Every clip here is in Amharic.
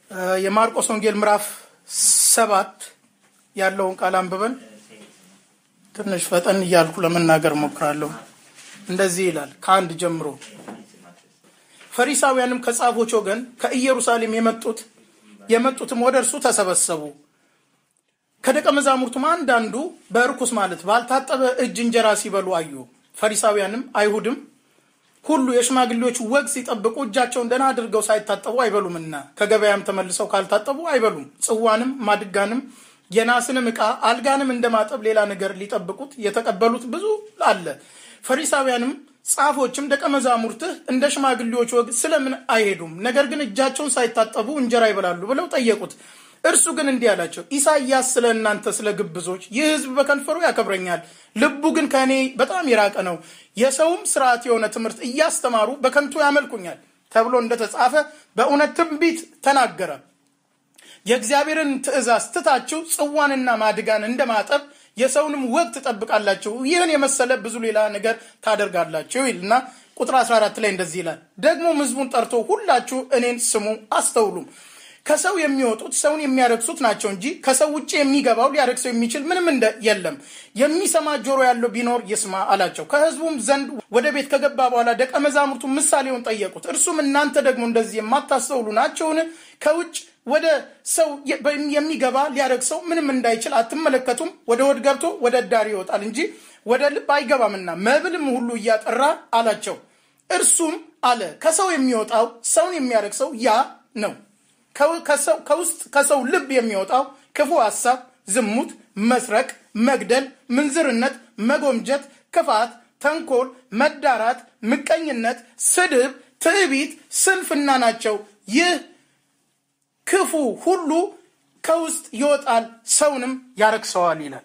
የማርቆስ ወንጌል ምዕራፍ ሰባት ያለውን ቃል አንብበን ትንሽ ፈጠን እያልኩ ለመናገር ሞክራለሁ። እንደዚህ ይላል ከአንድ ጀምሮ ፈሪሳውያንም ከጻፎች ወገን ከኢየሩሳሌም የመጡት የመጡትም ወደ እርሱ ተሰበሰቡ። ከደቀ መዛሙርቱም አንዳንዱ በርኩስ ማለት ባልታጠበ እጅ እንጀራ ሲበሉ አዩ። ፈሪሳውያንም አይሁድም ሁሉ የሽማግሌዎች ወግ ሲጠብቁ እጃቸውን ደህና አድርገው ሳይታጠቡ አይበሉምና ከገበያም ተመልሰው ካልታጠቡ አይበሉም። ጽዋንም ማድጋንም የናስንም ዕቃ አልጋንም እንደማጠብ ሌላ ነገር ሊጠብቁት የተቀበሉት ብዙ አለ። ፈሪሳውያንም ጻፎችም ደቀ መዛሙርትህ እንደ ሽማግሌዎች ወግ ስለምን አይሄዱም? ነገር ግን እጃቸውን ሳይታጠቡ እንጀራ ይበላሉ ብለው ጠየቁት። እርሱ ግን እንዲህ አላቸው፣ ኢሳይያስ ስለ እናንተ ስለ ግብዞች ይህ ሕዝብ በከንፈሩ ያከብረኛል፣ ልቡ ግን ከእኔ በጣም የራቀ ነው፣ የሰውም ስርዓት የሆነ ትምህርት እያስተማሩ በከንቱ ያመልኩኛል ተብሎ እንደተጻፈ በእውነት ትንቢት ተናገረ። የእግዚአብሔርን ትእዛዝ ትታችሁ ጽዋንና ማድጋን እንደማጠብ የሰውንም ወግ ትጠብቃላችሁ፣ ይህን የመሰለ ብዙ ሌላ ነገር ታደርጋላችሁ ይልና ቁጥር 14 ላይ እንደዚህ ይላል። ደግሞም ሕዝቡን ጠርቶ ሁላችሁ እኔን ስሙ አስተውሉም ከሰው የሚወጡት ሰውን የሚያረክሱት ናቸው እንጂ ከሰው ውጭ የሚገባው ሊያረክሰው የሚችል ምንም እንደ የለም። የሚሰማ ጆሮ ያለው ቢኖር ይስማ አላቸው። ከህዝቡም ዘንድ ወደ ቤት ከገባ በኋላ ደቀ መዛሙርቱ ምሳሌውን ጠየቁት። እርሱም እናንተ ደግሞ እንደዚህ የማታስተውሉ ናቸውን? ከውጭ ወደ ሰው የሚገባ ሊያረክሰው ምንም እንዳይችል አትመለከቱም? ወደ ሆድ ገብቶ ወደ እዳሪ ይወጣል እንጂ ወደ ልብ አይገባምና መብልም ሁሉ እያጠራ አላቸው። እርሱም አለ ከሰው የሚወጣው ሰውን የሚያረክሰው ያ ነው ከውስጥ ከሰው ልብ የሚወጣው ክፉ ሐሳብ፣ ዝሙት፣ መስረቅ፣ መግደል፣ ምንዝርነት፣ መጎምጀት፣ ክፋት፣ ተንኮል፣ መዳራት፣ ምቀኝነት፣ ስድብ፣ ትዕቢት፣ ስንፍና ናቸው። ይህ ክፉ ሁሉ ከውስጥ ይወጣል፣ ሰውንም ያረክሰዋል ይላል።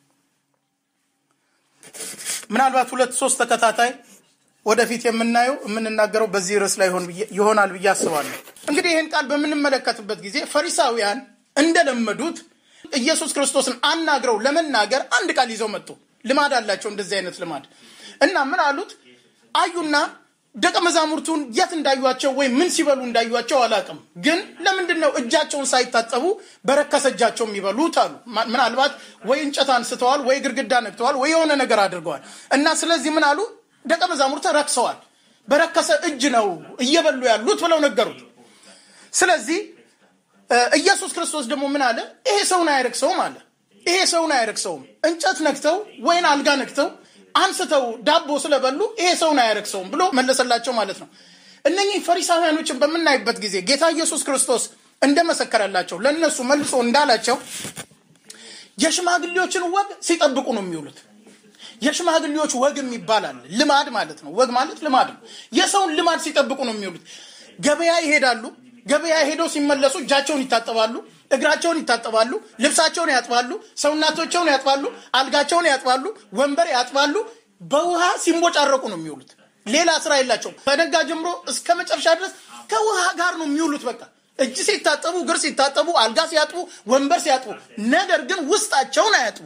ምናልባት ሁለት ሶስት ተከታታይ ወደፊት የምናየው የምንናገረው በዚህ ርዕስ ላይ ይሆናል ብዬ አስባለሁ። እንግዲህ ይህን ቃል በምንመለከትበት ጊዜ ፈሪሳውያን እንደለመዱት ኢየሱስ ክርስቶስን አናግረው ለመናገር አንድ ቃል ይዘው መጡ። ልማድ አላቸው፣ እንደዚህ አይነት ልማድ እና ምን አሉት? አዩና ደቀ መዛሙርቱን የት እንዳዩቸው ወይም ምን ሲበሉ እንዳዩቸው አላውቅም፣ ግን ለምንድን ነው እጃቸውን ሳይታጠቡ በረከሰ እጃቸው የሚበሉት አሉ። ምናልባት ወይ እንጨት አንስተዋል፣ ወይ ግድግዳ ነክተዋል፣ ወይ የሆነ ነገር አድርገዋል እና ስለዚህ ምን አሉ ደቀ መዛሙርት ረክሰዋል፣ በረከሰ እጅ ነው እየበሉ ያሉት ብለው ነገሩት። ስለዚህ ኢየሱስ ክርስቶስ ደግሞ ምን አለ? ይሄ ሰውን አያረክሰውም አለ። ይሄ ሰውን አያረክሰውም። እንጨት ነክተው ወይን አልጋ ነክተው አንስተው ዳቦ ስለበሉ ይሄ ሰውን አያረክሰውም ብሎ መለሰላቸው ማለት ነው። እነኚህ ፈሪሳውያኖችን በምናይበት ጊዜ ጌታ ኢየሱስ ክርስቶስ እንደመሰከረላቸው ለእነሱ መልሶ እንዳላቸው የሽማግሌዎችን ወግ ሲጠብቁ ነው የሚውሉት። የሽማግሌዎች ወግ ይባላል። ልማድ ማለት ነው። ወግ ማለት ልማድ ነው። የሰውን ልማድ ሲጠብቁ ነው የሚውሉት። ገበያ ይሄዳሉ። ገበያ ሄደው ሲመለሱ እጃቸውን ይታጠባሉ፣ እግራቸውን ይታጠባሉ፣ ልብሳቸውን ያጥባሉ፣ ሰውናቶቸውን ያጥባሉ፣ አልጋቸውን ያጥባሉ፣ ወንበር ያጥባሉ። በውሃ ሲንቦጫረቁ ነው የሚውሉት። ሌላ ስራ የላቸውም። ከነጋ ጀምሮ እስከ መጨረሻ ድረስ ከውሃ ጋር ነው የሚውሉት። በቃ እጅ ሲታጠቡ፣ እግር ሲታጠቡ፣ አልጋ ሲያጥቡ፣ ወንበር ሲያጥቡ፣ ነገር ግን ውስጣቸውን አያጥቡ።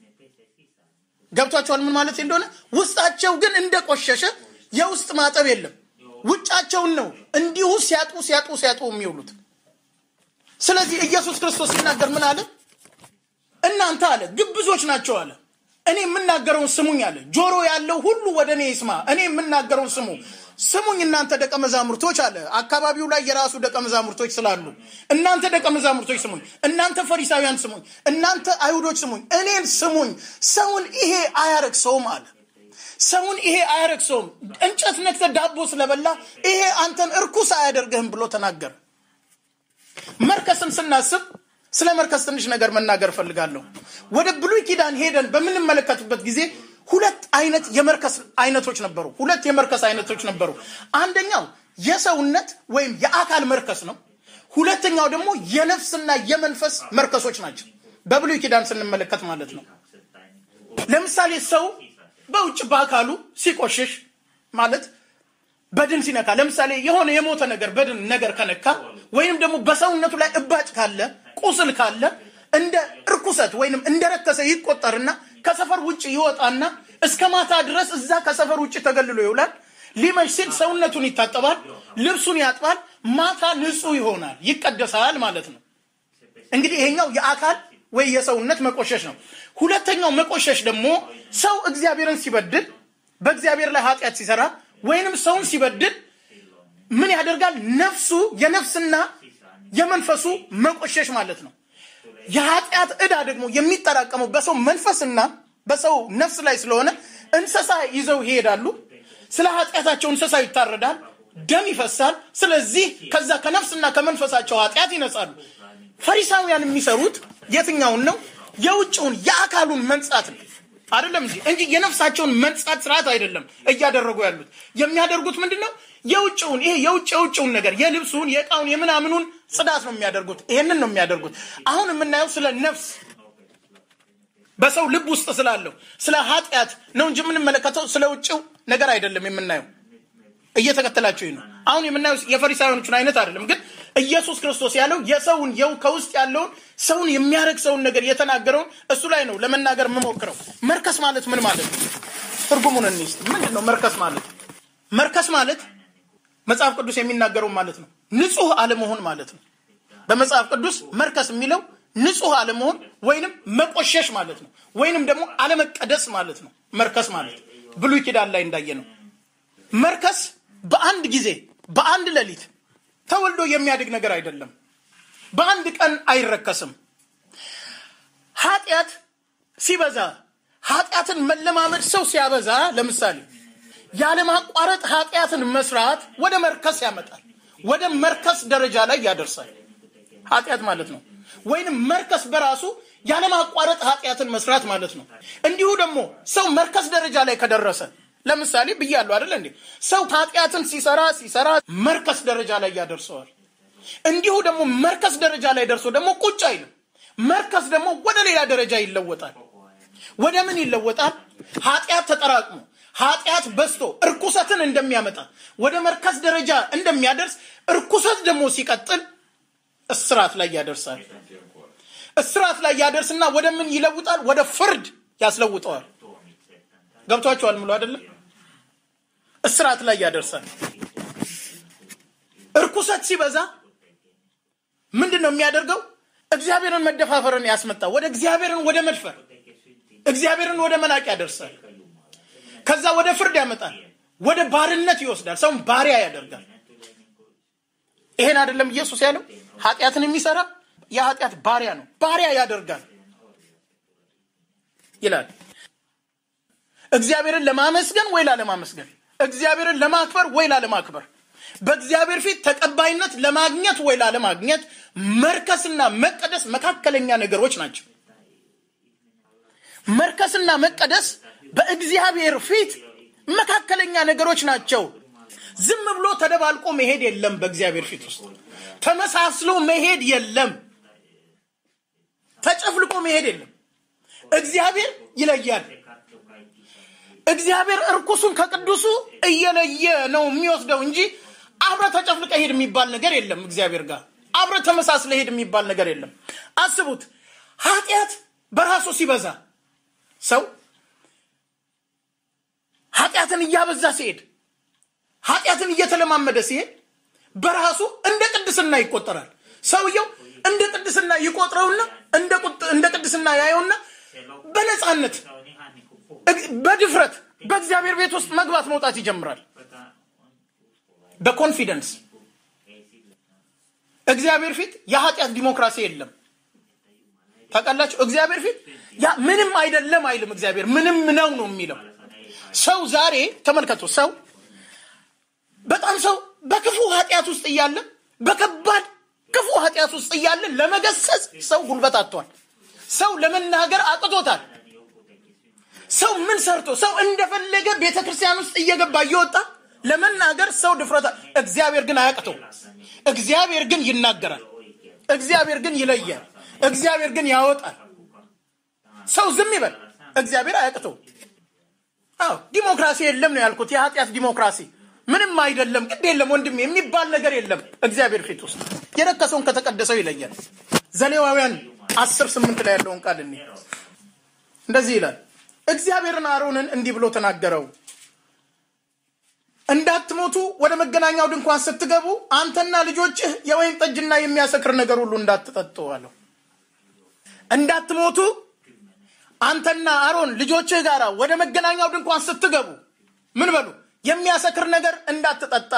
ገብቷቸዋል ምን ማለት እንደሆነ። ውስጣቸው ግን እንደቆሸሸ የውስጥ ማጠብ የለም። ውጫቸውን ነው እንዲሁ ሲያጡ ሲያጡ ሲያጡ የሚውሉት። ስለዚህ ኢየሱስ ክርስቶስ ሲናገር ምን አለ? እናንተ አለ ግብዞች ናቸው አለ። እኔ የምናገረውን ስሙኝ አለ። ጆሮ ያለው ሁሉ ወደ እኔ ይስማ። እኔ የምናገረውን ስሙ ስሙኝ እናንተ ደቀ መዛሙርቶች አለ። አካባቢው ላይ የራሱ ደቀ መዛሙርቶች ስላሉ እናንተ ደቀ መዛሙርቶች ስሙኝ፣ እናንተ ፈሪሳውያን ስሙኝ፣ እናንተ አይሁዶች ስሙኝ፣ እኔን ስሙኝ። ሰውን ይሄ አያረክሰውም አለ። ሰውን ይሄ አያረክሰውም። እንጨት ነክተህ ዳቦ ስለበላ ይሄ አንተን እርኩስ አያደርግህም ብሎ ተናገረ። መርከስን ስናስብ ስለ መርከስ ትንሽ ነገር መናገር እፈልጋለሁ። ወደ ብሉይ ኪዳን ሄደን በምንመለከትበት ጊዜ ሁለት አይነት የመርከስ አይነቶች ነበሩ። ሁለት የመርከስ አይነቶች ነበሩ። አንደኛው የሰውነት ወይም የአካል መርከስ ነው። ሁለተኛው ደግሞ የነፍስና የመንፈስ መርከሶች ናቸው። በብሉይ ኪዳን ስንመለከት ማለት ነው። ለምሳሌ ሰው በውጭ በአካሉ ሲቆሽሽ ማለት በድን ሲነካ፣ ለምሳሌ የሆነ የሞተ ነገር በድን ነገር ከነካ ወይም ደግሞ በሰውነቱ ላይ እባጭ ካለ ቁስል ካለ እንደ እርኩሰት ወይንም እንደረከሰ ይቆጠርና ከሰፈር ውጭ ይወጣና እስከ ማታ ድረስ እዛ ከሰፈር ውጭ ተገልሎ ይውላል። ሊመሽ ሲል ሰውነቱን ይታጠባል፣ ልብሱን ያጥባል፣ ማታ ንጹህ ይሆናል፣ ይቀደሳል ማለት ነው። እንግዲህ ይሄኛው የአካል ወይ የሰውነት መቆሸሽ ነው። ሁለተኛው መቆሸሽ ደግሞ ሰው እግዚአብሔርን ሲበድል በእግዚአብሔር ላይ ኃጢአት ሲሰራ ወይንም ሰውን ሲበድል ምን ያደርጋል? ነፍሱ የነፍስና የመንፈሱ መቆሸሽ ማለት ነው። የኃጢአት ዕዳ ደግሞ የሚጠራቀመው በሰው መንፈስና በሰው ነፍስ ላይ ስለሆነ እንስሳ ይዘው ይሄዳሉ። ስለ ኃጢአታቸው እንስሳ ይታረዳል፣ ደም ይፈሳል። ስለዚህ ከዛ ከነፍስና ከመንፈሳቸው ኃጢአት ይነጻሉ። ፈሪሳውያን የሚሰሩት የትኛውን ነው? የውጭውን የአካሉን መንጻት ነው አይደለም እንጂ እንጂ የነፍሳቸውን መንጻት ስርዓት አይደለም እያደረጉ ያሉት። የሚያደርጉት ምንድን ነው? የውጭውን ይሄ የውጭ የውጭውን ነገር የልብሱን፣ የእቃውን፣ የምናምኑን ጽዳት ነው የሚያደርጉት። ይሄንን ነው የሚያደርጉት። አሁን የምናየው ስለ ነፍስ በሰው ልብ ውስጥ ስላለው ስለ ኃጢአት ነው እንጂ የምንመለከተው ስለ ውጭው ነገር አይደለም የምናየው። እየተከተላችሁ ነው። አሁን የምናየው የፈሪሳውያኖቹን አይነት አይደለም፣ ግን ኢየሱስ ክርስቶስ ያለው የሰውን የው ከውስጥ ያለውን ሰውን የሚያደርግ ሰውን ነገር የተናገረውን እሱ ላይ ነው ለመናገር የምሞክረው። መርከስ ማለት ምን ማለት ነው? ትርጉሙን እንይስ። ምንድን ነው መርከስ ማለት? መርከስ ማለት መጽሐፍ ቅዱስ የሚናገረው ማለት ነው ንጹህ አለመሆን ማለት ነው። በመጽሐፍ ቅዱስ መርከስ የሚለው ንጹህ አለመሆን ወይንም መቆሸሽ ማለት ነው። ወይንም ደግሞ አለመቀደስ ማለት ነው። መርከስ ማለት ብሉይ ኪዳን ላይ እንዳየ ነው። መርከስ በአንድ ጊዜ በአንድ ሌሊት ተወልዶ የሚያድግ ነገር አይደለም። በአንድ ቀን አይረከስም። ኃጢአት ሲበዛ ኃጢአትን መለማመድ ሰው ሲያበዛ፣ ለምሳሌ ያለማቋረጥ ኃጢአትን መስራት ወደ መርከስ ያመጣል። ወደ መርከስ ደረጃ ላይ ያደርሳል። ኃጢአት ማለት ነው። ወይንም መርከስ በራሱ ያለማቋረጥ ኃጢአትን መስራት ማለት ነው። እንዲሁ ደግሞ ሰው መርከስ ደረጃ ላይ ከደረሰ ለምሳሌ ብያለሁ አይደለ እንዴ? ሰው ኃጢአትን ሲሰራ ሲሰራ መርከስ ደረጃ ላይ ያደርሰዋል። እንዲሁ ደግሞ መርከስ ደረጃ ላይ ደርሶ ደግሞ ቁጭ አይልም። መርከስ ደግሞ ወደ ሌላ ደረጃ ይለወጣል። ወደ ምን ይለወጣል? ኃጢአት ተጠራቅሞ ኃጢአት በዝቶ እርኩሰትን እንደሚያመጣ ወደ መርከስ ደረጃ እንደሚያደርስ እርኩሰት ደግሞ ሲቀጥል እስራት ላይ ያደርሳል። እስራት ላይ ያደርስና ወደ ምን ይለውጣል? ወደ ፍርድ ያስለውጠዋል። ገብቷቸዋል ምሎ አይደለም? እስራት ላይ ያደርሳል። እርኩሰት ሲበዛ ምንድን ነው የሚያደርገው? እግዚአብሔርን መደፋፈርን ያስመጣ ወደ እግዚአብሔርን ወደ መድፈር እግዚአብሔርን ወደ መናቅ ያደርሳል። ከዛ ወደ ፍርድ ያመጣል። ወደ ባርነት ይወስዳል። ሰውን ባሪያ ያደርጋል። ይሄን አይደለም ኢየሱስ ያለው ኃጢአትን የሚሰራ የኃጢአት ባሪያ ነው። ባሪያ ያደርጋል ይላል። እግዚአብሔርን ለማመስገን ወይ ላለማመስገን፣ እግዚአብሔርን ለማክበር ወይ ላለማክበር፣ በእግዚአብሔር ፊት ተቀባይነት ለማግኘት ወይ ላለማግኘት መርከስና መቀደስ መካከለኛ ነገሮች ናቸው። መርከስና መቀደስ በእግዚአብሔር ፊት መካከለኛ ነገሮች ናቸው። ዝም ብሎ ተደባልቆ መሄድ የለም። በእግዚአብሔር ፊት ውስጥ ተመሳስሎ መሄድ የለም። ተጨፍልቆ መሄድ የለም። እግዚአብሔር ይለያል። እግዚአብሔር እርኩሱን ከቅዱሱ እየለየ ነው የሚወስደው እንጂ አብረ ተጨፍልቀ ሄድ የሚባል ነገር የለም። እግዚአብሔር ጋር አብረ ተመሳስለ ሄድ የሚባል ነገር የለም። አስቡት፣ ኃጢአት በራሱ ሲበዛ ሰው ኃጢአትን እያበዛ ሲሄድ ኃጢአትን እየተለማመደ ሲሄድ በራሱ እንደ ቅድስና ይቆጠራል። ሰውየው እንደ ቅድስና ይቆጥረውና እንደ ቅድስና ያየውና በነፃነት በድፍረት በእግዚአብሔር ቤት ውስጥ መግባት መውጣት ይጀምራል። በኮንፊደንስ እግዚአብሔር ፊት የኃጢአት ዲሞክራሲ የለም። ታውቃላችሁ፣ እግዚአብሔር ፊት ያ ምንም አይደለም አይልም። እግዚአብሔር ምንም ነው ነው የሚለው። ሰው ዛሬ ተመልከቱ፣ ሰው በጣም ሰው በክፉ ኃጢአት ውስጥ እያለ በከባድ ክፉ ኃጢአት ውስጥ እያለ ለመገሰጽ ሰው ጉልበት አጥቷል። ሰው ለመናገር አቅቶታል። ሰው ምን ሰርቶ ሰው እንደፈለገ ቤተ ክርስቲያን ውስጥ እየገባ እየወጣ ለመናገር ሰው ድፍረታ። እግዚአብሔር ግን አያቅተው። እግዚአብሔር ግን ይናገራል። እግዚአብሔር ግን ይለያል። እግዚአብሔር ግን ያወጣል። ሰው ዝም ይበል፣ እግዚአብሔር አያቅተው። አዎ ዲሞክራሲ የለም ነው ያልኩት። የኃጢአት ዲሞክራሲ ምንም አይደለም፣ ግድ የለም ወንድም የሚባል ነገር የለም። እግዚአብሔር ፊት ውስጥ የረከሰውን ከተቀደሰው ይለያል። ዘሌዋውያን አስር ስምንት ላይ ያለውን ቃል እኔ እንደዚህ ይላል። እግዚአብሔርን አሮንን እንዲህ ብሎ ተናገረው፣ እንዳትሞቱ ወደ መገናኛው ድንኳን ስትገቡ አንተና ልጆችህ የወይን ጠጅና የሚያሰክር ነገር ሁሉ እንዳትጠጡ አለው። እንዳትሞቱ አንተና አሮን ልጆችህ ጋር ወደ መገናኛው ድንኳን ስትገቡ ምን በሉ? የሚያሰክር ነገር እንዳትጠጣ።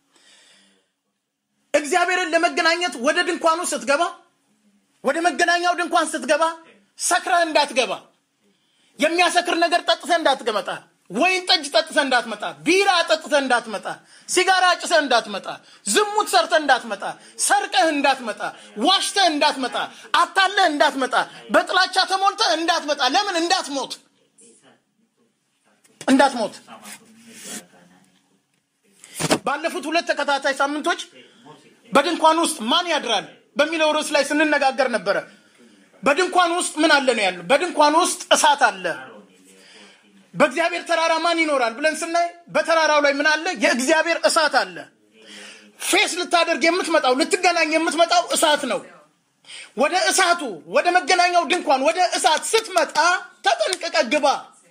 እግዚአብሔርን ለመገናኘት ወደ ድንኳኑ ስትገባ፣ ወደ መገናኛው ድንኳን ስትገባ ሰክረህ እንዳትገባ፣ የሚያሰክር ነገር ጠጥተህ እንዳትገመጣ፣ ወይን ጠጅ ጠጥተህ እንዳትመጣ፣ ቢራ ጠጥተህ እንዳትመጣ፣ ሲጋራ ጭሰህ እንዳትመጣ፣ ዝሙት ሰርተህ እንዳትመጣ፣ ሰርቀህ እንዳትመጣ፣ ዋሽተህ እንዳትመጣ፣ አታለህ እንዳትመጣ፣ በጥላቻ ተሞልተህ እንዳትመጣ። ለምን? እንዳትሞት እንዳትሞት። ባለፉት ሁለት ተከታታይ ሳምንቶች በድንኳን ውስጥ ማን ያድራል በሚለው ርዕስ ላይ ስንነጋገር ነበረ። በድንኳን ውስጥ ምን አለ ነው ያለው? በድንኳን ውስጥ እሳት አለ። በእግዚአብሔር ተራራ ማን ይኖራል ብለን ስናይ በተራራው ላይ ምን አለ? የእግዚአብሔር እሳት አለ። ፌስ ልታደርግ የምትመጣው ልትገናኝ የምትመጣው እሳት ነው። ወደ እሳቱ ወደ መገናኛው ድንኳን ወደ እሳት ስትመጣ ተጠንቀቀ ግባ፣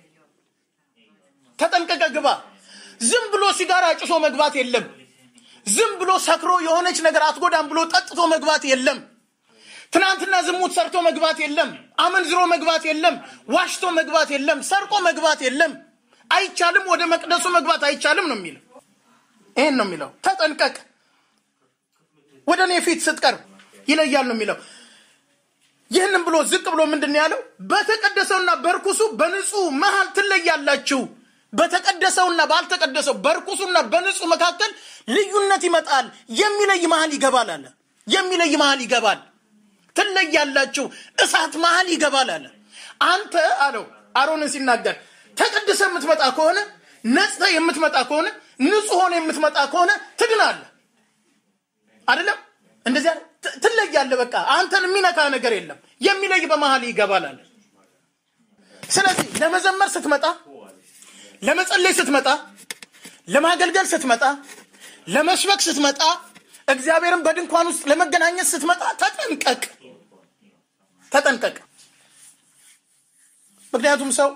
ተጠንቀቀ ግባ። ዝም ብሎ ሲጋራ ጭሶ መግባት የለም። ዝም ብሎ ሰክሮ የሆነች ነገር አትጎዳም ብሎ ጠጥቶ መግባት የለም። ትናንትና ዝሙት ሰርቶ መግባት የለም። አመንዝሮ መግባት የለም። ዋሽቶ መግባት የለም። ሰርቆ መግባት የለም። አይቻልም። ወደ መቅደሱ መግባት አይቻልም ነው የሚለው። ይህን ነው የሚለው። ተጠንቀቅ፣ ወደ እኔ ፊት ስትቀርብ ይለያል ነው የሚለው። ይህንም ብሎ ዝቅ ብሎ ምንድን ነው ያለው? በተቀደሰውና በርኩሱ በንጹህ መሀል ትለያላችሁ። በተቀደሰውና ባልተቀደሰው በርኩሱና በንጹህ መካከል ልዩነት ይመጣል። የሚለይ መሀል ይገባል አለ። የሚለይ መሀል ይገባል ትለያላችሁ እሳት መሀል ይገባል አለ። አንተ አለው አሮንን ሲናገር ተቀድሰ የምትመጣ ከሆነ ነጽተ የምትመጣ ከሆነ ንጹህ ሆነ የምትመጣ ከሆነ ትድናለህ። አይደለም እንደዚያ ትለያለህ። በቃ አንተን የሚነካ ነገር የለም። የሚለይ በመሀል ይገባል አለ። ስለዚህ ለመዘመር ስትመጣ፣ ለመጸለይ ስትመጣ፣ ለማገልገል ስትመጣ፣ ለመስበክ ስትመጣ እግዚአብሔርን በድንኳን ውስጥ ለመገናኘት ስትመጣ ተጠንቀቅ፣ ተጠንቀቅ። ምክንያቱም ሰው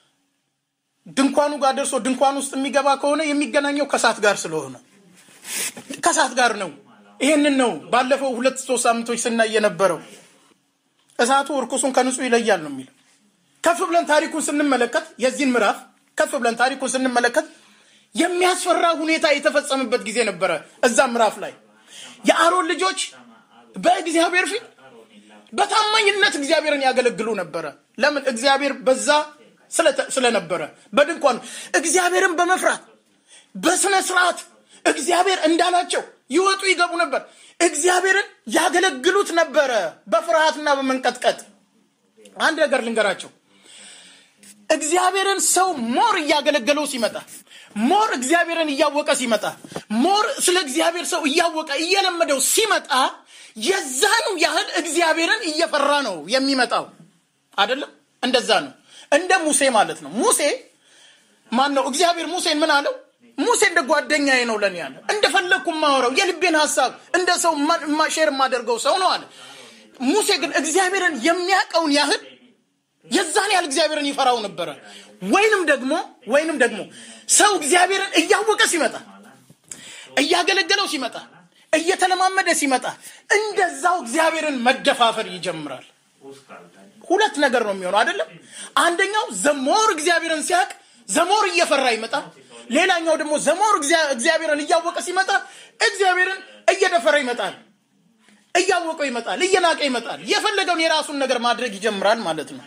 ድንኳኑ ጋር ደርሶ ድንኳን ውስጥ የሚገባ ከሆነ የሚገናኘው ከእሳት ጋር ስለሆነ ከእሳት ጋር ነው። ይህንን ነው ባለፈው ሁለት ሶስት ሳምንቶች ስናይ የነበረው። እሳቱ እርኩሱን ከንጹህ ይለያል ነው የሚለው። ከፍ ብለን ታሪኩን ስንመለከት የዚህን ምዕራፍ ከፍ ብለን ታሪኩን ስንመለከት የሚያስፈራ ሁኔታ የተፈጸመበት ጊዜ ነበረ። እዛ ምዕራፍ ላይ የአሮን ልጆች በእግዚአብሔር ፊት በታማኝነት እግዚአብሔርን ያገለግሉ ነበረ። ለምን? እግዚአብሔር በዛ ስለነበረ በድንኳኑ እግዚአብሔርን በመፍራት በስነ ስርዓት እግዚአብሔር እንዳላቸው ይወጡ ይገቡ ነበር። እግዚአብሔርን ያገለግሉት ነበረ በፍርሃትና በመንቀጥቀጥ። አንድ ነገር ልንገራቸው። እግዚአብሔርን ሰው ሞር እያገለገለው ሲመጣ ሞር እግዚአብሔርን እያወቀ ሲመጣ ሞር ስለ እግዚአብሔር ሰው እያወቀ እየለመደው ሲመጣ የዛኑ ያህል እግዚአብሔርን እየፈራ ነው የሚመጣው። አይደለም? እንደዛ ነው። እንደ ሙሴ ማለት ነው። ሙሴ ማን ነው? እግዚአብሔር ሙሴን ምን አለው? ሙሴ እንደ ጓደኛዬ ነው ለኔ ያለ እንደፈለግኩ የማወራው የልቤን ሀሳብ እንደ ሰው ሼር የማደርገው ሰው ነው አለ። ሙሴ ግን እግዚአብሔርን የሚያውቀውን ያህል የዛን ያህል እግዚአብሔርን ይፈራው ነበረ። ወይንም ደግሞ ወይንም ደግሞ ሰው እግዚአብሔርን እያወቀ ሲመጣ እያገለገለው ሲመጣ እየተለማመደ ሲመጣ እንደዛው እግዚአብሔርን መደፋፈር ይጀምራል። ሁለት ነገር ነው የሚሆነው አይደለም። አንደኛው ዘሞር እግዚአብሔርን ሲያውቅ ዘሞር እየፈራ ይመጣል። ሌላኛው ደግሞ ዘሞር እግዚአብሔርን እያወቀ ሲመጣ እግዚአብሔርን እየደፈረ ይመጣል። እያወቀው ይመጣል፣ እየናቀ ይመጣል። የፈለገውን የራሱን ነገር ማድረግ ይጀምራል ማለት ነው።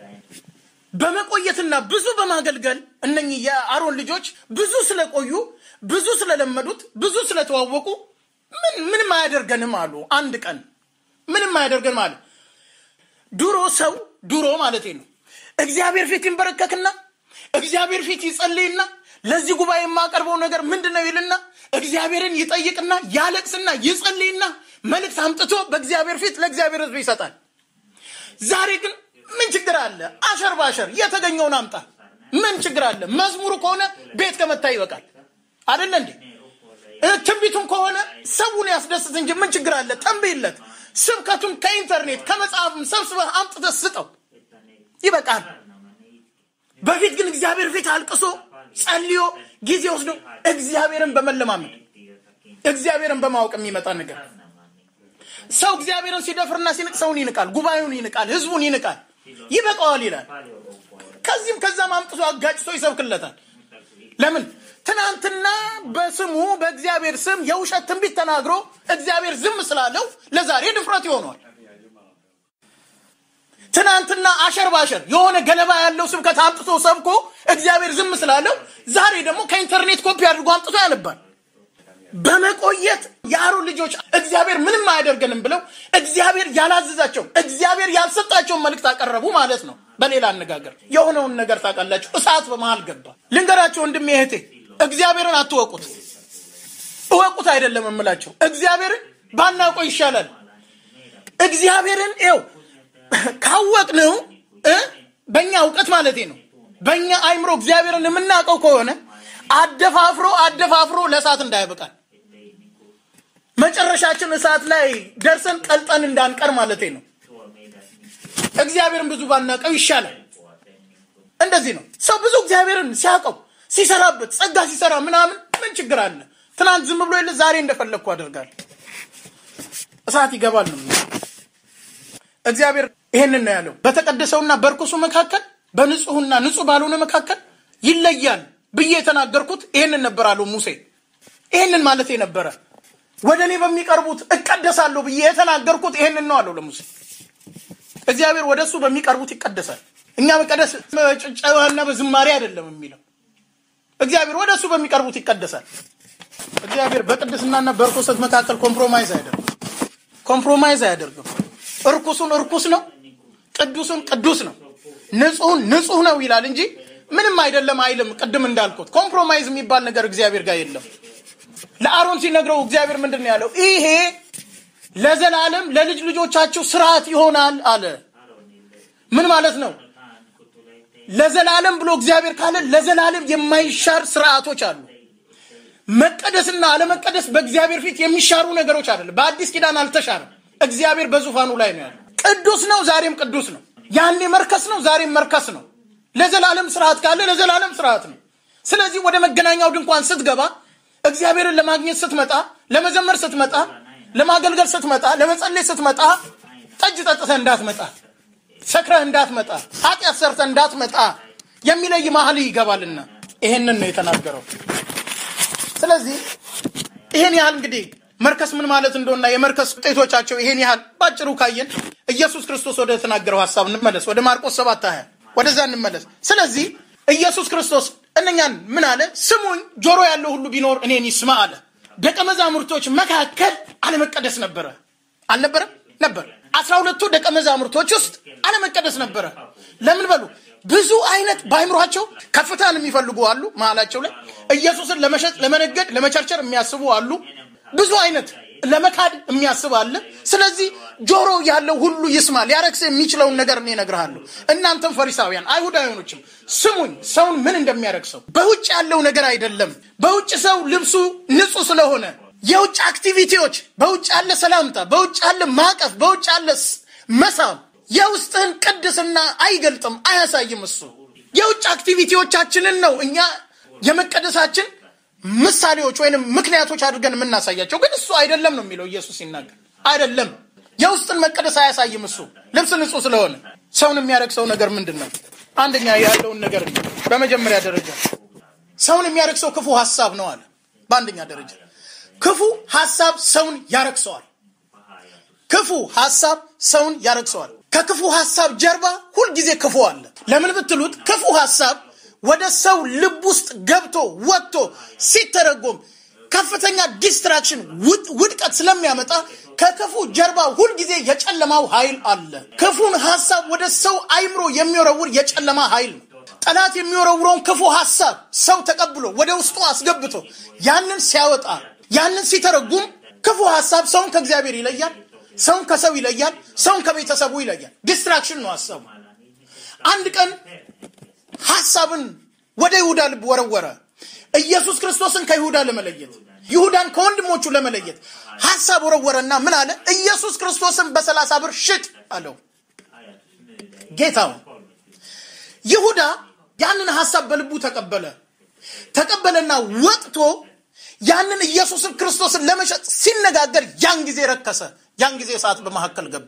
በመቆየትና ብዙ በማገልገል እነኚህ የአሮን ልጆች ብዙ ስለቆዩ፣ ብዙ ስለለመዱት፣ ብዙ ስለተዋወቁ ምን ምንም አያደርገንም አሉ። አንድ ቀን ምንም አያደርገንም አሉ። ድሮ ሰው ድሮ ማለት ነው እግዚአብሔር ፊት ይንበረከክና እግዚአብሔር ፊት ይጸልይና ለዚህ ጉባኤ የማቀርበው ነገር ምንድን ነው ይልና እግዚአብሔርን ይጠይቅና ያለቅስና ይጸልይና መልእክት አምጥቶ በእግዚአብሔር ፊት ለእግዚአብሔር ሕዝብ ይሰጣል። ዛሬ ግን ምን ችግር አለ? አሸር ባሸር የተገኘውን አምጣ። ምን ችግር አለ? መዝሙሩ ከሆነ ቤት ከመታ ይበቃል። አደለ እንዴ? ትንቢቱም ከሆነ ሰውን ያስደስት እንጂ ምን ችግር አለ? ጠንብይለት። ስብከቱን ከኢንተርኔት ከመጽሐፍም ሰብስበህ አምጥተህ ስጠው፣ ይበቃል። በፊት ግን እግዚአብሔር ፊት አልቅሶ ጸልዮ ጊዜ ወስዶ እግዚአብሔርን በመለማመድ እግዚአብሔርን በማወቅ የሚመጣ ነገር ሰው እግዚአብሔርን ሲደፍርና ሲንቅ ሰውን ይንቃል፣ ጉባኤውን ይንቃል፣ ህዝቡን ይንቃል። ይበቃዋል ይላል። ከዚህም ከዛም አምጥቶ አጋጭቶ ይሰብክለታል። ለምን ትናንትና በስሙ በእግዚአብሔር ስም የውሸት ትንቢት ተናግሮ እግዚአብሔር ዝም ስላለው ለዛሬ ድፍረት ይሆኗል። ትናንትና አሸር ባሸር የሆነ ገለባ ያለው ስብከት አምጥቶ ሰብኮ እግዚአብሔር ዝም ስላለው ዛሬ ደግሞ ከኢንተርኔት ኮፒ አድርጎ አምጥቶ ያነባል። በመቆየት የአሮን ልጆች እግዚአብሔር ምንም አያደርገንም ብለው እግዚአብሔር ያላዘዛቸው እግዚአብሔር ያልሰጣቸውን መልእክት አቀረቡ ማለት ነው። በሌላ አነጋገር የሆነውን ነገር ታውቃላችሁ። እሳት በመሃል ገባ። ልንገራቸው ወንድሜ እህቴ፣ እግዚአብሔርን አትወቁት። እወቁት አይደለም የምላቸው፣ እግዚአብሔርን ባናውቀው ይሻላል። እግዚአብሔርን ው ካወቅነው እ በእኛ እውቀት ማለቴ ነው በእኛ አይምሮ እግዚአብሔርን የምናውቀው ከሆነ አደፋፍሮ አደፋፍሮ ለእሳት እንዳያበቃል መጨረሻችን እሳት ላይ ደርሰን ቀልጠን እንዳንቀር ማለቴ ነው። እግዚአብሔርን ብዙ ባናውቀው ይሻላል። እንደዚህ ነው ሰው ብዙ እግዚአብሔርን ሲያውቀው ሲሰራበት ጸጋ ሲሰራ ምናምን ምን ችግር አለ? ትናንት ዝም ብሎ የለ ዛሬ እንደፈለግኩ አደርጋለሁ። እሳት ይገባል ነው እግዚአብሔር ይሄንን ነው ያለው። በተቀደሰውና በርኩሱ መካከል በንጹህና ንጹህ ባልሆነ መካከል ይለያል ብዬ የተናገርኩት ይሄንን ነበር አለው ሙሴ። ይሄንን ማለት ነበረ። ወደ እኔ በሚቀርቡት እቀደሳለሁ ብዬ የተናገርኩት ይሄንን ነው አለው ለሙሴ። እግዚአብሔር ወደ እሱ በሚቀርቡት ይቀደሳል። እኛ መቀደስ በጭብጨባና በዝማሬ አይደለም የሚለው እግዚአብሔር ወደ እሱ በሚቀርቡት ይቀደሳል። እግዚአብሔር በቅድስናና በርኩሰት መካከል ኮምፕሮማይዝ አያደርግም። ኮምፕሮማይዝ አያደርግም። እርኩሱን እርኩስ ነው፣ ቅዱሱን ቅዱስ ነው፣ ንጹሁን ንጹህ ነው ይላል እንጂ ምንም አይደለም አይልም። ቅድም እንዳልኩት ኮምፕሮማይዝ የሚባል ነገር እግዚአብሔር ጋር የለም። ለአሮን ሲነግረው እግዚአብሔር ምንድን ነው ያለው? ይሄ ለዘላለም ለልጅ ልጆቻቸው ስርዓት ይሆናል አለ። ምን ማለት ነው? ለዘላለም ብሎ እግዚአብሔር ካለ ለዘላለም የማይሻር ስርዓቶች አሉ። መቀደስና አለመቀደስ በእግዚአብሔር ፊት የሚሻሩ ነገሮች አይደለም። በአዲስ ኪዳን አልተሻረም። እግዚአብሔር በዙፋኑ ላይ ነው ያለው። ቅዱስ ነው፣ ዛሬም ቅዱስ ነው። ያኔ መርከስ ነው፣ ዛሬም መርከስ ነው። ለዘላለም ስርዓት ካለ ለዘላለም ስርዓት ነው። ስለዚህ ወደ መገናኛው ድንኳን ስትገባ እግዚአብሔርን ለማግኘት ስትመጣ፣ ለመዘመር ስትመጣ፣ ለማገልገል ስትመጣ፣ ለመጸለይ ስትመጣ ጠጅ ጠጥተህ እንዳትመጣ፣ ሰክረህ እንዳትመጣ፣ ኃጢአት ሰርተህ እንዳትመጣ የሚለይ መሀል ይገባልና ይሄንን ነው የተናገረው። ስለዚህ ይሄን ያህል እንግዲህ መርከስ ምን ማለት እንደሆነና የመርከስ ውጤቶቻቸው ይሄን ያህል ባጭሩ ካየን ኢየሱስ ክርስቶስ ወደ ተናገረው ሀሳብ እንመለስ። ወደ ማርቆስ ሰባት ሀያ ወደዛ እንመለስ። ስለዚህ ኢየሱስ ክርስቶስ እነኛን ምን አለ? ስሙኝ፣ ጆሮ ያለው ሁሉ ቢኖር እኔን ይስማ አለ። ደቀ መዛሙርቶች መካከል አለመቀደስ ነበረ አልነበረም? ነበር። አስራ ሁለቱ ደቀ መዛሙርቶች ውስጥ አለመቀደስ ነበረ። ለምን በሉ ብዙ አይነት በአይምሯቸው ከፍታን የሚፈልጉ አሉ። መሀላቸው ላይ ኢየሱስን ለመሸጥ ለመነገድ፣ ለመቸርቸር የሚያስቡ አሉ። ብዙ አይነት ለመካድ የሚያስብ አለ። ስለዚህ ጆሮ ያለው ሁሉ ይስማ። ሊያረክስ የሚችለውን ነገር እኔ እነግርሃለሁ። እናንተም ፈሪሳውያን አይሁዳውያኖችም ስሙኝ፣ ሰውን ምን እንደሚያረክሰው በውጭ ያለው ነገር አይደለም። በውጭ ሰው ልብሱ ንጹህ ስለሆነ የውጭ አክቲቪቲዎች፣ በውጭ ያለ ሰላምታ፣ በውጭ ያለ ማቀፍ፣ በውጭ ያለ መሳም የውስጥህን ቅድስና አይገልጥም፣ አያሳይም። እሱ የውጭ አክቲቪቲዎቻችንን ነው እኛ የመቀደሳችን ምሳሌዎች ወይንም ምክንያቶች አድርገን የምናሳያቸው፣ ግን እሱ አይደለም ነው የሚለው ኢየሱስ ሲናገር። አይደለም የውስጥን መቀደስ አያሳይም። እሱ ልብስ ንጹህ ስለሆነ ሰውን የሚያረክሰው ነገር ምንድን ነው? አንደኛ ያለውን ነገር ነው። በመጀመሪያ ደረጃ ሰውን የሚያረክሰው ክፉ ሀሳብ ነው አለ። በአንደኛ ደረጃ ክፉ ሀሳብ ሰውን ያረክሰዋል። ክፉ ሀሳብ ሰውን ያረክሰዋል። ከክፉ ሀሳብ ጀርባ ሁልጊዜ ክፉ አለ። ለምን ብትሉት ክፉ ሀሳብ ወደ ሰው ልብ ውስጥ ገብቶ ወጥቶ ሲተረጎም ከፍተኛ ዲስትራክሽን ውድቀት ስለሚያመጣ ከክፉ ጀርባ ሁልጊዜ የጨለማው ኃይል አለ። ክፉን ሀሳብ ወደ ሰው አይምሮ የሚወረውር የጨለማ ኃይል ነው። ጠላት የሚወረውረውን ክፉ ሀሳብ ሰው ተቀብሎ ወደ ውስጡ አስገብቶ ያንን ሲያወጣ ያንን ሲተረጉም ክፉ ሀሳብ ሰውን ከእግዚአብሔር ይለያል፣ ሰውን ከሰው ይለያል፣ ሰውን ከቤተሰቡ ይለያል። ዲስትራክሽን ነው ሀሳቡ። አንድ ቀን ሀሳብን ወደ ይሁዳ ልብ ወረወረ። ኢየሱስ ክርስቶስን ከይሁዳ ለመለየት ይሁዳን ከወንድሞቹ ለመለየት ሀሳብ ወረወረና ምን አለ? ኢየሱስ ክርስቶስን በሰላሳ ብር ሽጥ አለው ጌታውን። ይሁዳ ያንን ሀሳብ በልቡ ተቀበለ። ተቀበለና ወጥቶ ያንን ኢየሱስን ክርስቶስን ለመሸጥ ሲነጋገር ያን ጊዜ ረከሰ። ያን ጊዜ እሳት በመካከል ገባ።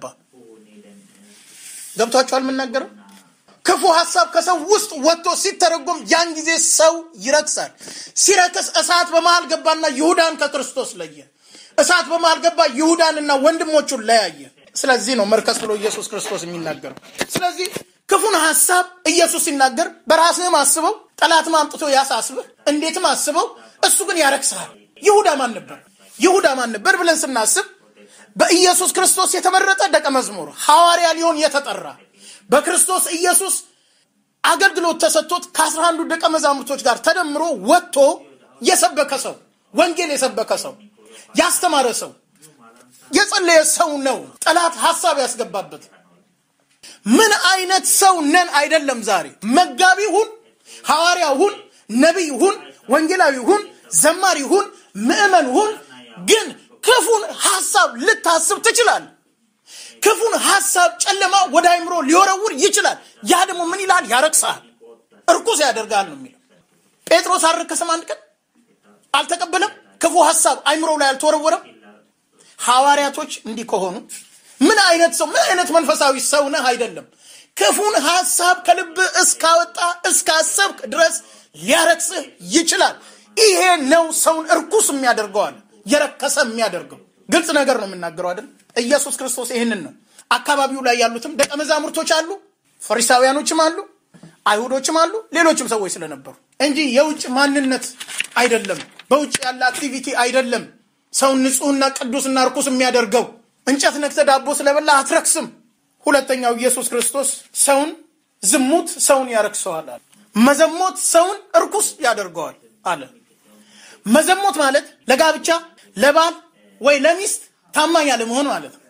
ገብቷችኋል? የምናገረው ክፉ ሀሳብ ከሰው ውስጥ ወጥቶ ሲተረጎም ያን ጊዜ ሰው ይረክሳል። ሲረክስ እሳት በመሃል ገባና ይሁዳን ከክርስቶስ ለየ። እሳት በመሃል ገባ፣ ይሁዳንና ወንድሞቹን ለያየ። ስለዚህ ነው መርከስ ብሎ ኢየሱስ ክርስቶስ የሚናገረው። ስለዚህ ክፉን ሀሳብ ኢየሱስ ሲናገር በራስህም አስበው፣ ጠላትም አምጥቶ ያሳስብህ፣ እንዴትም አስበው፣ እሱ ግን ያረክስሃል። ይሁዳ ማን ነበር? ይሁዳ ማን ነበር ብለን ስናስብ በኢየሱስ ክርስቶስ የተመረጠ ደቀ መዝሙር ሐዋርያ ሊሆን የተጠራ በክርስቶስ ኢየሱስ አገልግሎት ተሰጥቶት ከአስራ አንዱ ደቀ መዛሙርቶች ጋር ተደምሮ ወጥቶ የሰበከ ሰው፣ ወንጌል የሰበከ ሰው፣ ያስተማረ ሰው፣ የጸለየ ሰው ነው። ጠላት ሀሳብ ያስገባበት ምን አይነት ሰው ነን አይደለም። ዛሬ መጋቢ ሁን፣ ሐዋርያ ሁን፣ ነቢይ ሁን፣ ወንጌላዊ ሁን፣ ዘማሪ ሁን፣ ምዕመን ሁን፣ ግን ክፉን ሀሳብ ልታስብ ትችላል። ክፉን ሀሳብ ጨለማ ወደ አይምሮ ሊወረውር ይችላል። ያ ደግሞ ምን ይላል? ያረክሳል፣ እርኩስ ያደርጋል ነው የሚለው። ጴጥሮስ አልረከሰም? አንድ ቀን አልተቀበለም? ክፉ ሀሳብ አይምሮው ላይ አልተወረወረም? ሐዋርያቶች እንዲህ ከሆኑ ምን አይነት ሰው ምን አይነት መንፈሳዊ ሰው ነህ አይደለም። ክፉን ሀሳብ ከልብ እስካወጣ እስካሰብክ ድረስ ሊያረክስህ ይችላል። ይሄ ነው ሰውን እርኩስ የሚያደርገዋል የረከሰ የሚያደርገው ግልጽ ነገር ነው የምናገረው አይደል? ኢየሱስ ክርስቶስ ይህንን ነው። አካባቢው ላይ ያሉትም ደቀ መዛሙርቶች አሉ፣ ፈሪሳውያኖችም አሉ፣ አይሁዶችም አሉ፣ ሌሎችም ሰዎች ስለነበሩ እንጂ የውጭ ማንነት አይደለም፣ በውጭ ያለ አክቲቪቲ አይደለም። ሰውን ንጹሕና ቅዱስና እርኩስ የሚያደርገው እንጨት ነክተ ዳቦ ስለበላ አትረክስም። ሁለተኛው ኢየሱስ ክርስቶስ ሰውን ዝሙት ሰውን ያረክሰዋል አለ። መዘሞት ሰውን እርኩስ ያደርገዋል አለ። መዘሞት ማለት ለጋብቻ ለባል ወይ ለሚስት ታማኝ አለመሆን ማለት ነው።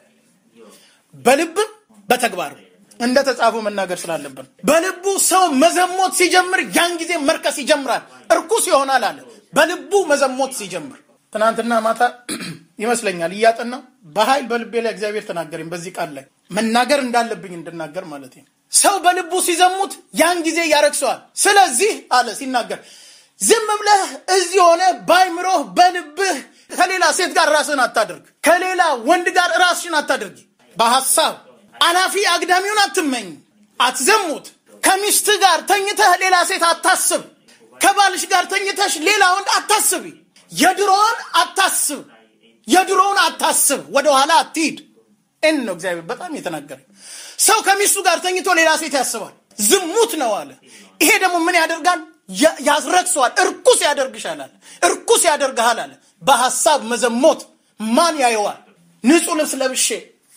በልብም በተግባርም እንደ ተጻፈው መናገር ስላለብን በልቡ ሰው መዘሞት ሲጀምር ያን ጊዜ መርከስ ይጀምራል፣ እርኩስ ይሆናል አለ። በልቡ መዘሞት ሲጀምር ትናንትና ማታ ይመስለኛል እያጠናው በኃይል በልቤ ላይ እግዚአብሔር ተናገረኝ። በዚህ ቃል ላይ መናገር እንዳለብኝ እንድናገር ማለት ነው። ሰው በልቡ ሲዘሙት ያን ጊዜ ያረክሰዋል። ስለዚህ አለ ሲናገር ዝም ብለህ እዚህ ሆነ ባይምሮህ በልብህ ከሌላ ሴት ጋር ራስህን አታድርግ። ከሌላ ወንድ ጋር ራስሽን አታድርጊ። በሐሳብ አላፊ አግዳሚውን አትመኝ፣ አትዘሙት። ከሚስት ጋር ተኝተህ ሌላ ሴት አታስብ። ከባልሽ ጋር ተኝተሽ ሌላ ወንድ አታስቢ። የድሮውን አታስብ፣ የድሮውን አታስብ። ወደኋላ አትሂድ። እን ነው እግዚአብሔር በጣም የተናገረ። ሰው ከሚስቱ ጋር ተኝቶ ሌላ ሴት ያስባል፣ ዝሙት ነው አለ። ይሄ ደግሞ ምን ያደርጋል? ያስረክሰዋል፣ እርኩስ ያደርግሻል አለ። እርኩስ ያደርግሃል አለ። በሐሳብ መዘሞት ማን ያየዋል? ንጹህ ልብስ ለብሼ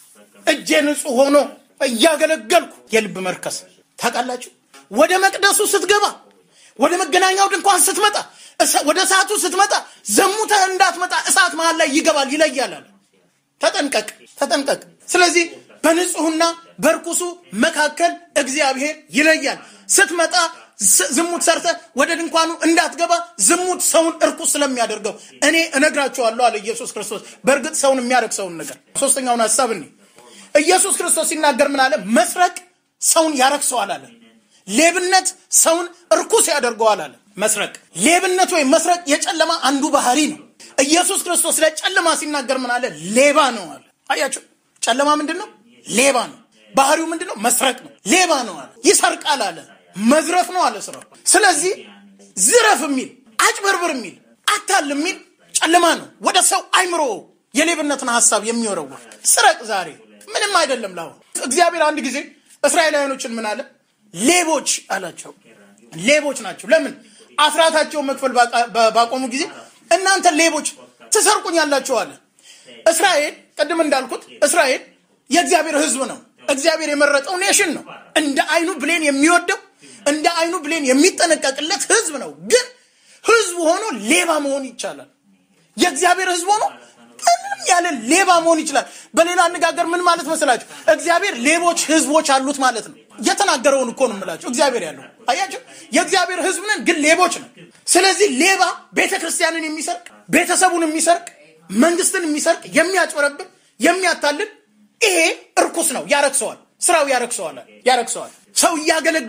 እጄ ንጹህ ሆኖ እያገለገልኩ የልብ መርከስ ታውቃላችሁ። ወደ መቅደሱ ስትገባ፣ ወደ መገናኛው ድንኳን ስትመጣ፣ ወደ እሳቱ ስትመጣ ዘሙተህ እንዳትመጣ እሳት መሃል ላይ ይገባል፣ ይለያል አለ። ተጠንቀቅ፣ ተጠንቀቅ። ስለዚህ በንጹህና በርኩሱ መካከል እግዚአብሔር ይለያል። ስትመጣ ዝሙት ሰርተ ወደ ድንኳኑ እንዳትገባ። ዝሙት ሰውን እርኩስ ስለሚያደርገው እኔ እነግራችኋለሁ አለ ኢየሱስ ክርስቶስ። በእርግጥ ሰውን የሚያረክሰውን ነገር ሶስተኛውን ሀሳብ እኔ ኢየሱስ ክርስቶስ ሲናገር ምን አለ? መስረቅ ሰውን ያረክሰዋል አለ። ሌብነት ሰውን እርኩስ ያደርገዋል አለ። መስረቅ፣ ሌብነት ወይም መስረቅ የጨለማ አንዱ ባህሪ ነው። ኢየሱስ ክርስቶስ ለጨለማ ሲናገር ምን አለ? ሌባ ነው አለ። አያቸው፣ ጨለማ ምንድን ነው? ሌባ ነው። ባህሪው ምንድን ነው? መስረቅ ነው። ሌባ ነው አለ። ይሰርቃል አለ። መዝረፍ ነው አለ ስራው። ስለዚህ ዝረፍ የሚል አጭበርብር የሚል አታል የሚል ጨለማ ነው። ወደ ሰው አይምሮ የሌብነትን ሀሳብ የሚወረውር ስረቅ ዛሬ ምንም አይደለም። ላሁን እግዚአብሔር አንድ ጊዜ እስራኤላውያኖችን ምን አለ? ሌቦች አላቸው። ሌቦች ናቸው። ለምን? አስራታቸውን መክፈል ባቆሙ ጊዜ እናንተ ሌቦች ትሰርቁኛላችሁ አለ። እስራኤል ቅድም እንዳልኩት እስራኤል የእግዚአብሔር ሕዝብ ነው። እግዚአብሔር የመረጠው ኔሽን ነው። እንደ አይኑ ብሌን የሚወደው እንደ አይኑ ብሌን የሚጠነቀቅለት ሕዝብ ነው። ግን ሕዝብ ሆኖ ሌባ መሆን ይቻላል። የእግዚአብሔር ሕዝብ ሆኖ ምንም ያለ ሌባ መሆን ይችላል። በሌላ አነጋገር ምን ማለት መስላችሁ? እግዚአብሔር ሌቦች ህዝቦች አሉት ማለት ነው። የተናገረውን እኮ ነው የምላቸው። እግዚአብሔር ያለው አያቸው። የእግዚአብሔር ህዝብ ነን፣ ግን ሌቦች ነው። ስለዚህ ሌባ ቤተ ክርስቲያንን የሚሰርቅ ቤተሰቡን የሚሰርቅ መንግስትን የሚሰርቅ የሚያጭበረብር፣ የሚያታልል ይሄ እርኩስ ነው። ያረክሰዋል። ስራው ያረክሰዋል፣ ያረክሰዋል። ሰው እያገለገለ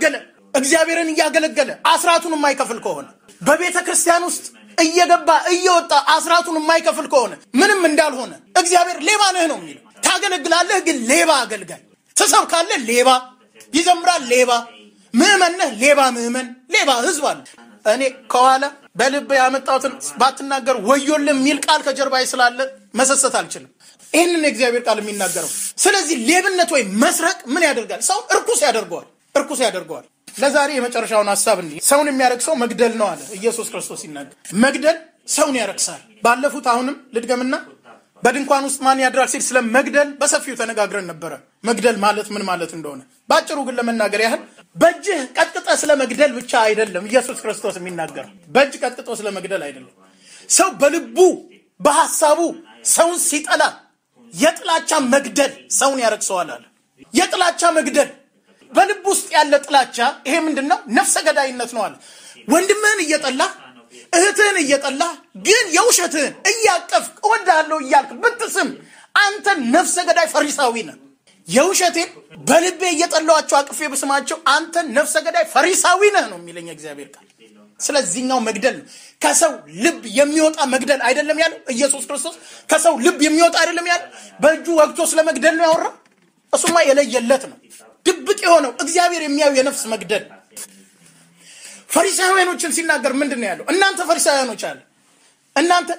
እግዚአብሔርን እያገለገለ አስራቱን የማይከፍል ከሆነ በቤተ ክርስቲያን ውስጥ እየገባ እየወጣ አስራቱን የማይከፍል ከሆነ ምንም እንዳልሆነ እግዚአብሔር ሌባ ነህ ነው የሚለው። ታገለግላለህ፣ ግን ሌባ አገልጋይ። ትሰብካለህ፣ ሌባ ይዘምራል፣ ሌባ ምዕመን ነህ፣ ሌባ ምዕመን፣ ሌባ ህዝብ አለ። እኔ ከኋላ በልብ ያመጣሁትን ባትናገር ወዮልህ የሚል ቃል ከጀርባዬ ስላለ መሰሰት አልችልም። ይህንን የእግዚአብሔር ቃል የሚናገረው። ስለዚህ ሌብነት ወይም መስረቅ ምን ያደርጋል? ሰው እርኩስ ያደርገዋል፣ እርኩስ ያደርገዋል። ለዛሬ የመጨረሻውን ሀሳብ እንዲህ ሰውን የሚያረክሰው መግደል ነው አለ ኢየሱስ ክርስቶስ ሲናገር። መግደል ሰውን ያረክሳል። ባለፉት አሁንም ልድገምና በድንኳን ውስጥ ማን ያድራል ሲል ስለ መግደል በሰፊው ተነጋግረን ነበረ። መግደል ማለት ምን ማለት እንደሆነ በአጭሩ ግን ለመናገር ያህል በእጅህ ቀጥቅጠ ስለ መግደል ብቻ አይደለም ኢየሱስ ክርስቶስ የሚናገረው። በእጅ ቀጥቅጦ ስለ መግደል አይደለም። ሰው በልቡ በሐሳቡ ሰውን ሲጠላ የጥላቻ መግደል ሰውን ያረክሰዋል አለ። የጥላቻ መግደል በልብ ውስጥ ያለ ጥላቻ ይሄ ምንድን ነው? ነፍሰ ገዳይነት ነው አለ። ወንድምህን እየጠላህ እህትህን እየጠላህ ግን የውሸትህን እያቀፍክ እወድሃለሁ እያልክ ብትስም አንተ ነፍሰ ገዳይ ፈሪሳዊ ነህ። የውሸቴን በልቤ እየጠላኋቸው አቅፌ ብስማቸው አንተ ነፍሰ ገዳይ ፈሪሳዊ ነህ ነው የሚለኝ እግዚአብሔር ቃል። ስለዚህኛው መግደል ነው። ከሰው ልብ የሚወጣ መግደል አይደለም ያለው ኢየሱስ ክርስቶስ። ከሰው ልብ የሚወጣ አይደለም ያለው። በእጁ ወግቶ ስለ መግደል ነው ያወራው። እሱማ የለየለት ነው። ድብቅ የሆነው እግዚአብሔር የሚያዩ የነፍስ መግደል ፈሪሳውያኖችን ሲናገር ምንድን ነው ያለው? እናንተ ፈሪሳውያኖች አለ እናንተ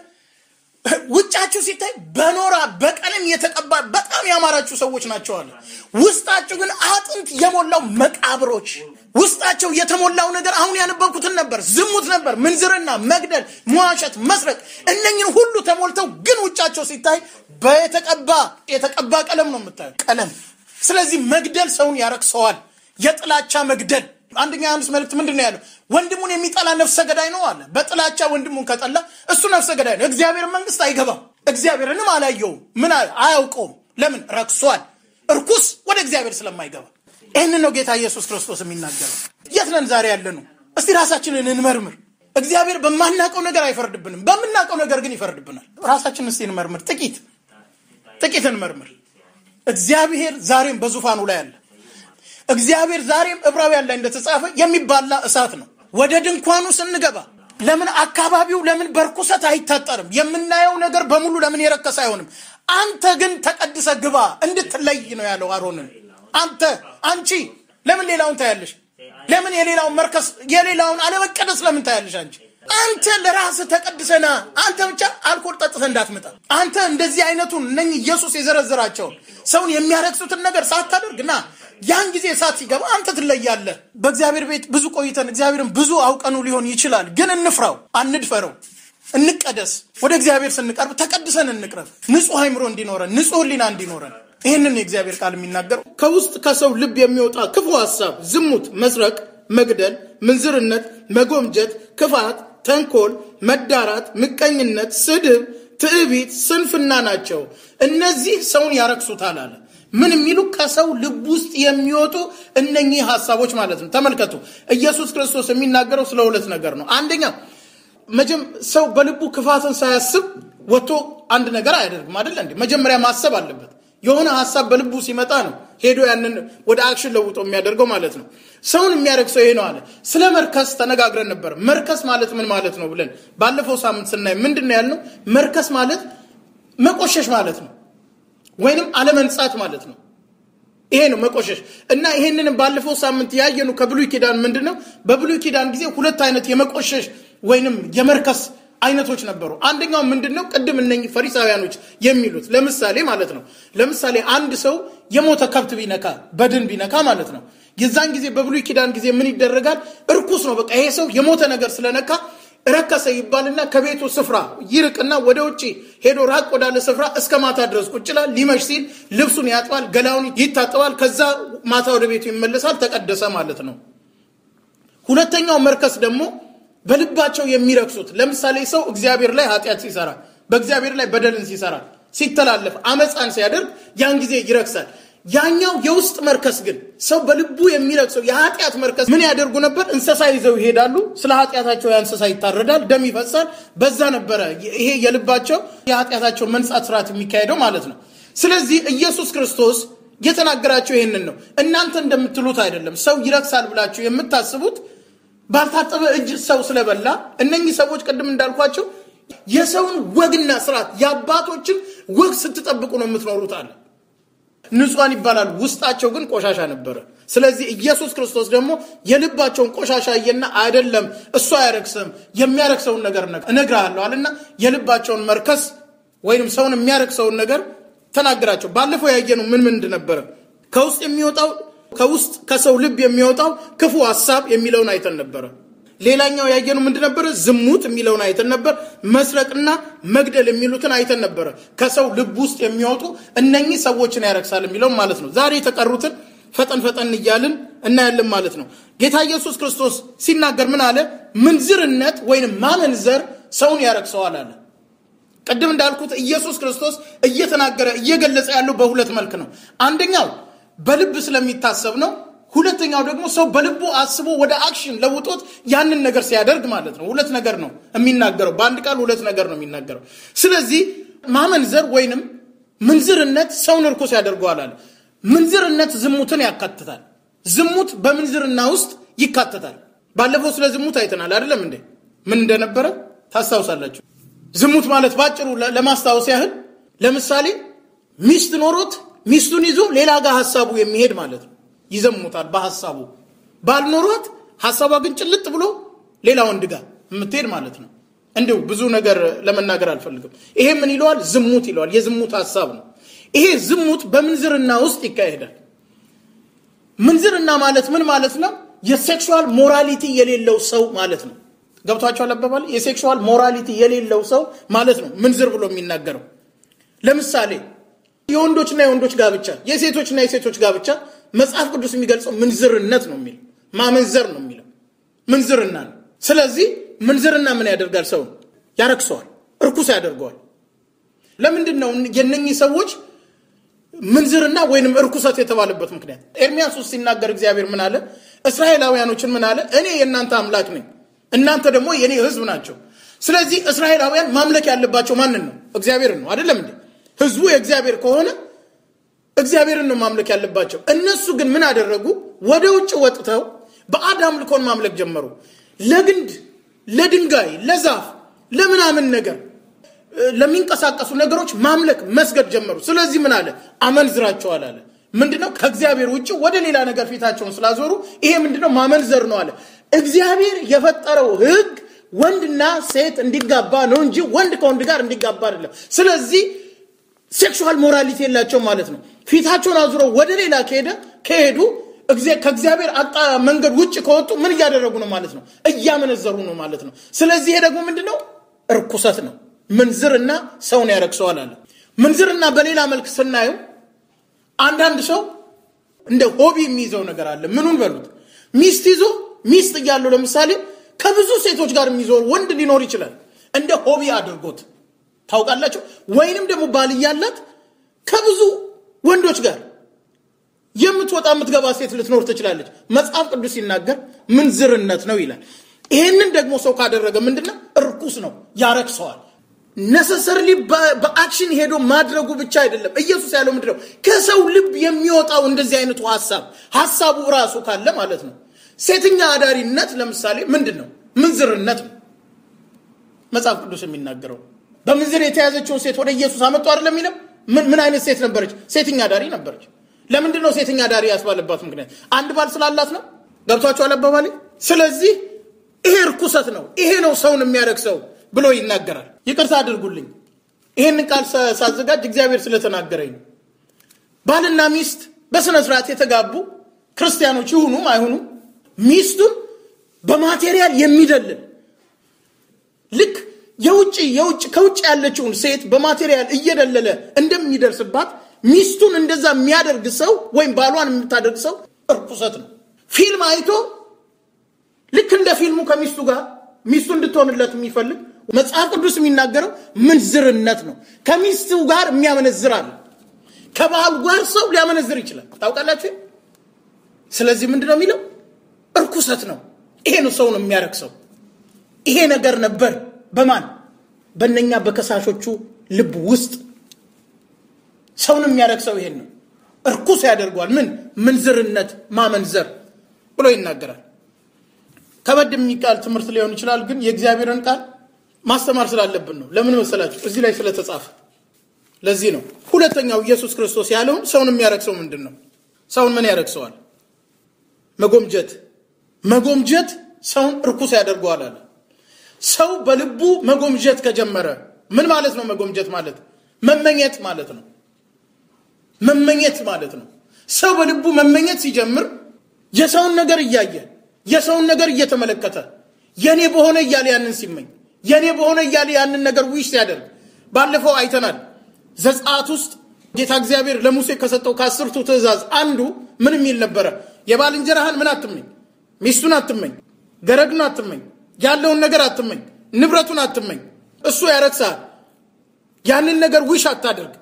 ውጫችሁ ሲታይ በኖራ በቀለም የተቀባ በጣም ያማራችሁ ሰዎች ናቸው አለ። ውስጣችሁ ግን አጥንት የሞላው መቃብሮች፣ ውስጣቸው የተሞላው ነገር አሁን ያነበብኩትን ነበር። ዝሙት ነበር፣ ምንዝርና፣ መግደል፣ መዋሸት፣ መስረቅ፣ እነኝን ሁሉ ተሞልተው ግን ውጫቸው ሲታይ በተቀባ የተቀባ ቀለም ነው የምታየው ቀለም። ስለዚህ መግደል ሰውን ያረክሰዋል። የጥላቻ መግደል አንደኛ ዮሐንስ መልእክት ምንድን ነው ያለው? ወንድሙን የሚጠላ ነፍሰ ገዳይ ነው አለ። በጥላቻ ወንድሙን ከጠላ እሱ ነፍሰ ገዳይ ነው። እግዚአብሔር መንግስት አይገባም። እግዚአብሔርንም አላየውም። ምን አያውቀውም። ለምን? ረክሷል። እርኩስ ወደ እግዚአብሔር ስለማይገባ። ይህንን ነው ጌታ ኢየሱስ ክርስቶስ የሚናገረው። የት ነን ዛሬ ያለ ነው? እስቲ ራሳችንን እንመርምር። እግዚአብሔር በማናውቀው ነገር አይፈርድብንም፣ በምናውቀው ነገር ግን ይፈርድብናል። ራሳችንን እስቲ እንመርምር። ጥቂት ጥቂት እንመርምር። እግዚአብሔር ዛሬም በዙፋኑ ላይ አለ። እግዚአብሔር ዛሬም ዕብራውያን ላይ እንደተጻፈ የሚባላ እሳት ነው። ወደ ድንኳኑ ስንገባ ለምን አካባቢው ለምን በርኩሰት አይታጠርም? የምናየው ነገር በሙሉ ለምን የረከሰ አይሆንም? አንተ ግን ተቀድሰ ግባ እንድትለይ ነው ያለው አሮንን። አንተ አንቺ ለምን ሌላውን ታያለሽ? ለምን የሌላውን መርከስ የሌላውን አለመቀደስ ለምን ታያለሽ? አንቺ አንተ ለራስህ ተቀድሰና አንተ ብቻ አልኮል ጠጥተህ እንዳትመጣ። አንተ እንደዚህ አይነቱን እነኝህ ኢየሱስ የዘረዘራቸውን ሰውን የሚያረክሱትን ነገር ሳታደርግ ና ያን ጊዜ እሳት ሲገባ አንተ ትለያለህ። በእግዚአብሔር ቤት ብዙ ቆይተን እግዚአብሔርን ብዙ አውቀኑ ሊሆን ይችላል። ግን እንፍራው፣ አንድፈረው፣ እንቀደስ። ወደ እግዚአብሔር ስንቀርብ ተቀድሰን እንቅረብ። ንጹሕ አይምሮ እንዲኖረን፣ ንጹሕ ሕሊና እንዲኖረን። ይህንን የእግዚአብሔር ቃል የሚናገረው ከውስጥ ከሰው ልብ የሚወጣ ክፉ ሀሳብ፣ ዝሙት፣ መስረቅ፣ መግደል፣ ምንዝርነት፣ መጎምጀት፣ ክፋት፣ ተንኮል፣ መዳራት፣ ምቀኝነት፣ ስድብ፣ ትዕቢት፣ ስንፍና ናቸው። እነዚህ ሰውን ያረክሱታል አለ። ምን የሚሉ ከሰው ልብ ውስጥ የሚወጡ እነኚህ ሀሳቦች ማለት ነው። ተመልከቱ፣ ኢየሱስ ክርስቶስ የሚናገረው ስለ ሁለት ነገር ነው። አንደኛ መጀም ሰው በልቡ ክፋትን ሳያስብ ወጥቶ አንድ ነገር አያደርግም አይደለ እንዴ? መጀመሪያ ማሰብ አለበት። የሆነ ሀሳብ በልቡ ሲመጣ ነው ሄዶ ያንን ወደ አክሽን ለውጦ የሚያደርገው ማለት ነው። ሰውን የሚያደርግ ይሄ ነው አለ። ስለ መርከስ ተነጋግረን ነበር። መርከስ ማለት ምን ማለት ነው ብለን ባለፈው ሳምንት ስናይ ምንድን ነው ያልነው? መርከስ ማለት መቆሸሽ ማለት ነው ወይንም አለመንጻት ማለት ነው። ይሄ ነው መቆሸሽ እና ይሄንንም ባለፈው ሳምንት ያየኑ ከብሉይ ኪዳን ምንድን ነው በብሉይ ኪዳን ጊዜ ሁለት አይነት የመቆሸሽ ወይንም የመርከስ አይነቶች ነበሩ። አንደኛው ምንድን ነው? ቅድም እነኝህ ፈሪሳውያኖች የሚሉት ለምሳሌ ማለት ነው። ለምሳሌ አንድ ሰው የሞተ ከብት ቢነካ በድን ቢነካ ማለት ነው። የዛን ጊዜ በብሉይ ኪዳን ጊዜ ምን ይደረጋል? እርኩስ ነው። በቃ ይሄ ሰው የሞተ ነገር ስለነካ ረከሰ ይባልና ከቤቱ ስፍራ ይርቅና ወደ ውጭ ሄዶ ራቅ ወዳለ ስፍራ እስከ ማታ ድረስ ቁጭ ይላል። ሊመሽ ሲል ልብሱን ያጥባል፣ ገላውን ይታጠባል። ከዛ ማታ ወደ ቤቱ ይመለሳል። ተቀደሰ ማለት ነው። ሁለተኛው መርከስ ደግሞ በልባቸው የሚረክሱት ለምሳሌ ሰው እግዚአብሔር ላይ ኃጢአት ሲሰራ፣ በእግዚአብሔር ላይ በደልን ሲሰራ፣ ሲተላለፍ፣ አመፃን ሲያደርግ ያን ጊዜ ይረክሳል። ያኛው የውስጥ መርከስ ግን ሰው በልቡ የሚረክሰው የኃጢአት መርከስ ምን ያደርጉ ነበር? እንስሳ ይዘው ይሄዳሉ። ስለ ኃጢአታቸው ያ እንስሳ ይታረዳል፣ ደም ይፈሳል። በዛ ነበረ ይሄ የልባቸው የኃጢአታቸው መንጻት ስርዓት የሚካሄደው ማለት ነው። ስለዚህ ኢየሱስ ክርስቶስ የተናገራቸው ይህንን ነው። እናንተ እንደምትሉት አይደለም። ሰው ይረክሳል ብላችሁ የምታስቡት ባልታጠበ እጅ ሰው ስለበላ እነኚህ ሰዎች ቅድም እንዳልኳቸው የሰውን ወግና ስርዓት የአባቶችን ወግ ስትጠብቁ ነው የምትኖሩት አለ። ንጹሐን ይባላል፣ ውስጣቸው ግን ቆሻሻ ነበረ። ስለዚህ ኢየሱስ ክርስቶስ ደግሞ የልባቸውን ቆሻሻ እየና አይደለም እሱ አያረክስም የሚያረክሰውን ነገር እነግርሃለሁ አለና የልባቸውን መርከስ ወይም ሰውን የሚያረክሰውን ነገር ተናገራቸው። ባለፈው ያየነው ምን ምን ነበረ? ከውስጥ የሚወጣው ከውስጥ ከሰው ልብ የሚወጣው ክፉ ሀሳብ የሚለውን አይተን ነበረ። ሌላኛው ያየነው ምንድን ነበረ? ዝሙት የሚለውን አይተን ነበር። መስረቅና መግደል የሚሉትን አይተን ነበረ። ከሰው ልብ ውስጥ የሚወጡ እነኚህ ሰዎችን ያረክሳል የሚለውን ማለት ነው። ዛሬ የተቀሩትን ፈጠን ፈጠን እያልን እናያለን ማለት ነው። ጌታ ኢየሱስ ክርስቶስ ሲናገር ምን አለ? ምንዝርነት ወይም ማመንዘር ሰውን ያረክሰዋል አለ። ቅድም እንዳልኩት ኢየሱስ ክርስቶስ እየተናገረ እየገለጸ ያለው በሁለት መልክ ነው። አንደኛው በልብ ስለሚታሰብ ነው። ሁለተኛው ደግሞ ሰው በልቡ አስቦ ወደ አክሽን ለውጦት ያንን ነገር ሲያደርግ ማለት ነው። ሁለት ነገር ነው የሚናገረው። በአንድ ቃል ሁለት ነገር ነው የሚናገረው። ስለዚህ ማመንዘር ወይንም ምንዝርነት ሰውን እርኩስ ያደርገዋል አለ። ምንዝርነት ዝሙትን ያካትታል። ዝሙት በምንዝርና ውስጥ ይካተታል። ባለፈው ስለ ዝሙት አይተናል አይደለም እንዴ? ምን እንደነበረ ታስታውሳላችሁ። ዝሙት ማለት ባጭሩ ለማስታወስ ያህል ለምሳሌ ሚስት ኖሮት ሚስቱን ይዞ ሌላ ጋር ሀሳቡ የሚሄድ ማለት ነው። ይዘሙታል በሀሳቡ። ባል ኖሯት ሀሳቧ ግን ጭልጥ ብሎ ሌላ ወንድ ጋር የምትሄድ ማለት ነው። እንዲሁ ብዙ ነገር ለመናገር አልፈልግም። ይሄ ምን ይለዋል? ዝሙት ይለዋል። የዝሙት ሀሳብ ነው። ይሄ ዝሙት በምንዝርና ውስጥ ይካሄዳል። ምንዝርና ማለት ምን ማለት ነው? የሴክሹዋል ሞራሊቲ የሌለው ሰው ማለት ነው። ገብቷቸዋል አባባል? የሴክሹዋል ሞራሊቲ የሌለው ሰው ማለት ነው ምንዝር ብሎ የሚናገረው። ለምሳሌ የወንዶችና የወንዶች ጋብቻ፣ የሴቶችና የሴቶች ጋብቻ መጽሐፍ ቅዱስ የሚገልጸው ምንዝርነት ነው የሚለው ማመንዘር ነው የሚለው ምንዝርና ነው። ስለዚህ ምንዝርና ምን ያደርጋል? ሰውን ያረክሰዋል፣ እርኩስ ያደርገዋል። ለምንድን ነው የነኚህ ሰዎች ምንዝርና ወይንም እርኩሰት የተባለበት ምክንያት? ኤርሚያስ ውስጥ ሲናገር እግዚአብሔር ምን አለ? እስራኤላውያኖችን ምን አለ? እኔ የእናንተ አምላክ ነኝ፣ እናንተ ደግሞ የእኔ ሕዝብ ናቸው። ስለዚህ እስራኤላውያን ማምለክ ያለባቸው ማንን ነው? እግዚአብሔርን ነው። አይደለም እንዴ? ሕዝቡ የእግዚአብሔር ከሆነ እግዚአብሔርን ነው ማምለክ ያለባቸው። እነሱ ግን ምን አደረጉ? ወደ ውጭ ወጥተው በአድ አምልኮን ማምለክ ጀመሩ። ለግንድ፣ ለድንጋይ፣ ለዛፍ፣ ለምናምን ነገር ለሚንቀሳቀሱ ነገሮች ማምለክ መስገድ ጀመሩ። ስለዚህ ምን አለ? አመንዝራቸዋል አለ። ምንድነው? ከእግዚአብሔር ውጭ ወደ ሌላ ነገር ፊታቸውን ስላዞሩ ይሄ ምንድነው? ማመንዘር ነው አለ። እግዚአብሔር የፈጠረው ሕግ ወንድና ሴት እንዲጋባ ነው እንጂ ወንድ ከወንድ ጋር እንዲጋባ አይደለም። ስለዚህ ሴክሹዋል ሞራሊቲ የላቸው ማለት ነው። ፊታቸውን አዙረው ወደ ሌላ ከሄደ ከሄዱ ከእግዚአብሔር አጣ መንገድ ውጭ ከወጡ ምን እያደረጉ ነው ማለት ነው? እያመነዘሩ ነው ማለት ነው። ስለዚህ ይሄ ደግሞ ምንድነው? እርኩሰት ነው። ምንዝርና ሰውን ያረክሰዋል አለ። ምንዝርና በሌላ መልክ ስናየው አንዳንድ ሰው እንደ ሆቢ የሚይዘው ነገር አለ። ምኑን በሉት ሚስት ይዞ ሚስት እያለው ለምሳሌ ከብዙ ሴቶች ጋር የሚዞር ወንድ ሊኖር ይችላል። እንደ ሆቢ አድርጎት ታውቃላቸው። ወይንም ደግሞ ባል እያላት ከብዙ ወንዶች ጋር የምትወጣ የምትገባ ሴት ልትኖር ትችላለች። መጽሐፍ ቅዱስ ሲናገር ምንዝርነት ነው ይላል። ይህንን ደግሞ ሰው ካደረገ ምንድነው? እርኩስ ነው፣ ያረክሰዋል። ነሰሰርሊ በአክሽን ሄዶ ማድረጉ ብቻ አይደለም። ኢየሱስ ያለው ምንድነው? ከሰው ልብ የሚወጣው እንደዚህ አይነቱ ሀሳብ ሀሳቡ ራሱ ካለ ማለት ነው። ሴተኛ አዳሪነት ለምሳሌ ምንድን ነው? ምንዝርነት ነው መጽሐፍ ቅዱስ የሚናገረው። በምንዝር የተያዘችውን ሴት ወደ ኢየሱስ አመጡ አይደለም የሚለው። ምን አይነት ሴት ነበረች? ሴተኛ አዳሪ ነበረች። ለምንድን ነው ሴተኛ አዳሪ ያስባለባት ምክንያት? አንድ ባል ስላላት ነው። ገብቷቸዋል አባባሌ። ስለዚህ ይሄ እርኩሰት ነው፣ ይሄ ነው ሰውን የሚያረክሰው ብሎ ይናገራል። ይቅርታ አድርጉልኝ፣ ይህንን ቃል ሳዘጋጅ እግዚአብሔር ስለተናገረኝ ነው። ባልና ሚስት በስነ ስርዓት የተጋቡ ክርስቲያኖች ይሁኑም አይሁኑም ሚስቱን በማቴሪያል የሚደልል ልክ የውጭ የውጭ ከውጭ ያለችውን ሴት በማቴሪያል እየደለለ እንደሚደርስባት ሚስቱን እንደዛ የሚያደርግ ሰው ወይም ባሏን የምታደርግ ሰው እርኩሰት ነው። ፊልም አይቶ ልክ እንደ ፊልሙ ከሚስቱ ጋር ሚስቱ እንድትሆንለት የሚፈልግ መጽሐፍ ቅዱስ የሚናገረው ምንዝርነት ነው። ከሚስቱ ጋር የሚያመነዝር አለ። ከባሉ ጋር ሰው ሊያመነዝር ይችላል። ታውቃላችሁ። ስለዚህ ምንድን ነው የሚለው? እርኩሰት ነው። ይሄ ነው ሰውን የሚያረክሰው። ይሄ ነገር ነበር በማን በእነኛ በከሳሾቹ ልብ ውስጥ ሰውን የሚያረክሰው ይሄን ነው። እርኩስ ያደርገዋል። ምን ምንዝርነት፣ ማመንዘር ብሎ ይናገራል። ከበድ የሚቃል ትምህርት ሊሆን ይችላል፣ ግን የእግዚአብሔርን ቃል ማስተማር ስላለብን ነው። ለምን መሰላችሁ? እዚህ ላይ ስለተጻፈ። ለዚህ ነው ሁለተኛው ኢየሱስ ክርስቶስ ያለውን ሰውን የሚያረክሰው ምንድን ነው? ሰውን ምን ያረክሰዋል? መጎምጀት። መጎምጀት ሰውን እርኩስ ያደርገዋል አለ። ሰው በልቡ መጎምጀት ከጀመረ ምን ማለት ነው? መጎምጀት ማለት መመኘት ማለት ነው። መመኘት ማለት ነው። ሰው በልቡ መመኘት ሲጀምር የሰውን ነገር እያየ የሰውን ነገር እየተመለከተ የኔ በሆነ እያለ ያንን ሲመኝ የኔ በሆነ እያለ ያንን ነገር ዊሽ ሲያደርግ ባለፈው አይተናል። ዘጸአት ውስጥ ጌታ እግዚአብሔር ለሙሴ ከሰጠው ከአስርቱ ትእዛዝ አንዱ ምን የሚል ነበረ? የባልንጀራህን ምን አትመኝ፣ ሚስቱን አትመኝ፣ ገረዱን አትመኝ፣ ያለውን ነገር አትመኝ፣ ንብረቱን አትመኝ። እሱ ያረክሳል። ያንን ነገር ዊሽ አታደርግ።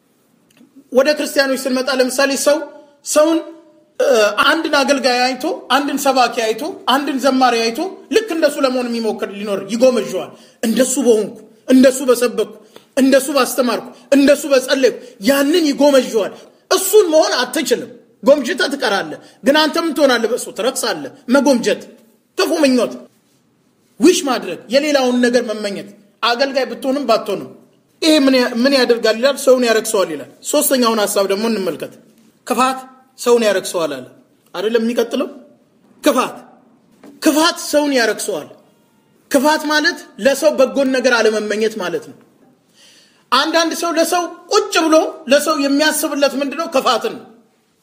ወደ ክርስቲያኖች ስንመጣ ለምሳሌ ሰው ሰውን አንድን አገልጋይ አይቶ አንድን ሰባኪ አይቶ አንድን ዘማሪ አይቶ ልክ እንደሱ ለመሆን የሚሞክር ሊኖር ይጎመዥዋል። እንደሱ በሆንኩ እንደሱ በሰበኩ እንደሱ ባስተማርኩ እንደሱ በጸለይኩ ያንን ይጎመዥዋል። እሱን መሆን አትችልም። ጎምጅተ ትቀራለህ። ግን አንተ ምን ትሆናለህ? በእሱ ትረክሳለህ። መጎምጀት፣ ክፉ ምኞት፣ ዊሽ ማድረግ፣ የሌላውን ነገር መመኘት፣ አገልጋይ ብትሆንም ባትሆንም ይሄ ምን ያደርጋል ይላል? ሰውን ያረክሰዋል ይላል። ሶስተኛውን ሀሳብ ደግሞ እንመልከት። ክፋት ሰውን ያረክሰዋል አለ አይደለም? የሚቀጥለው ክፋት ክፋት ሰውን ያረክሰዋል። ክፋት ማለት ለሰው በጎን ነገር አለመመኘት ማለት ነው። አንዳንድ ሰው ለሰው ቁጭ ብሎ ለሰው የሚያስብለት ምንድነው? ክፋትን ነው።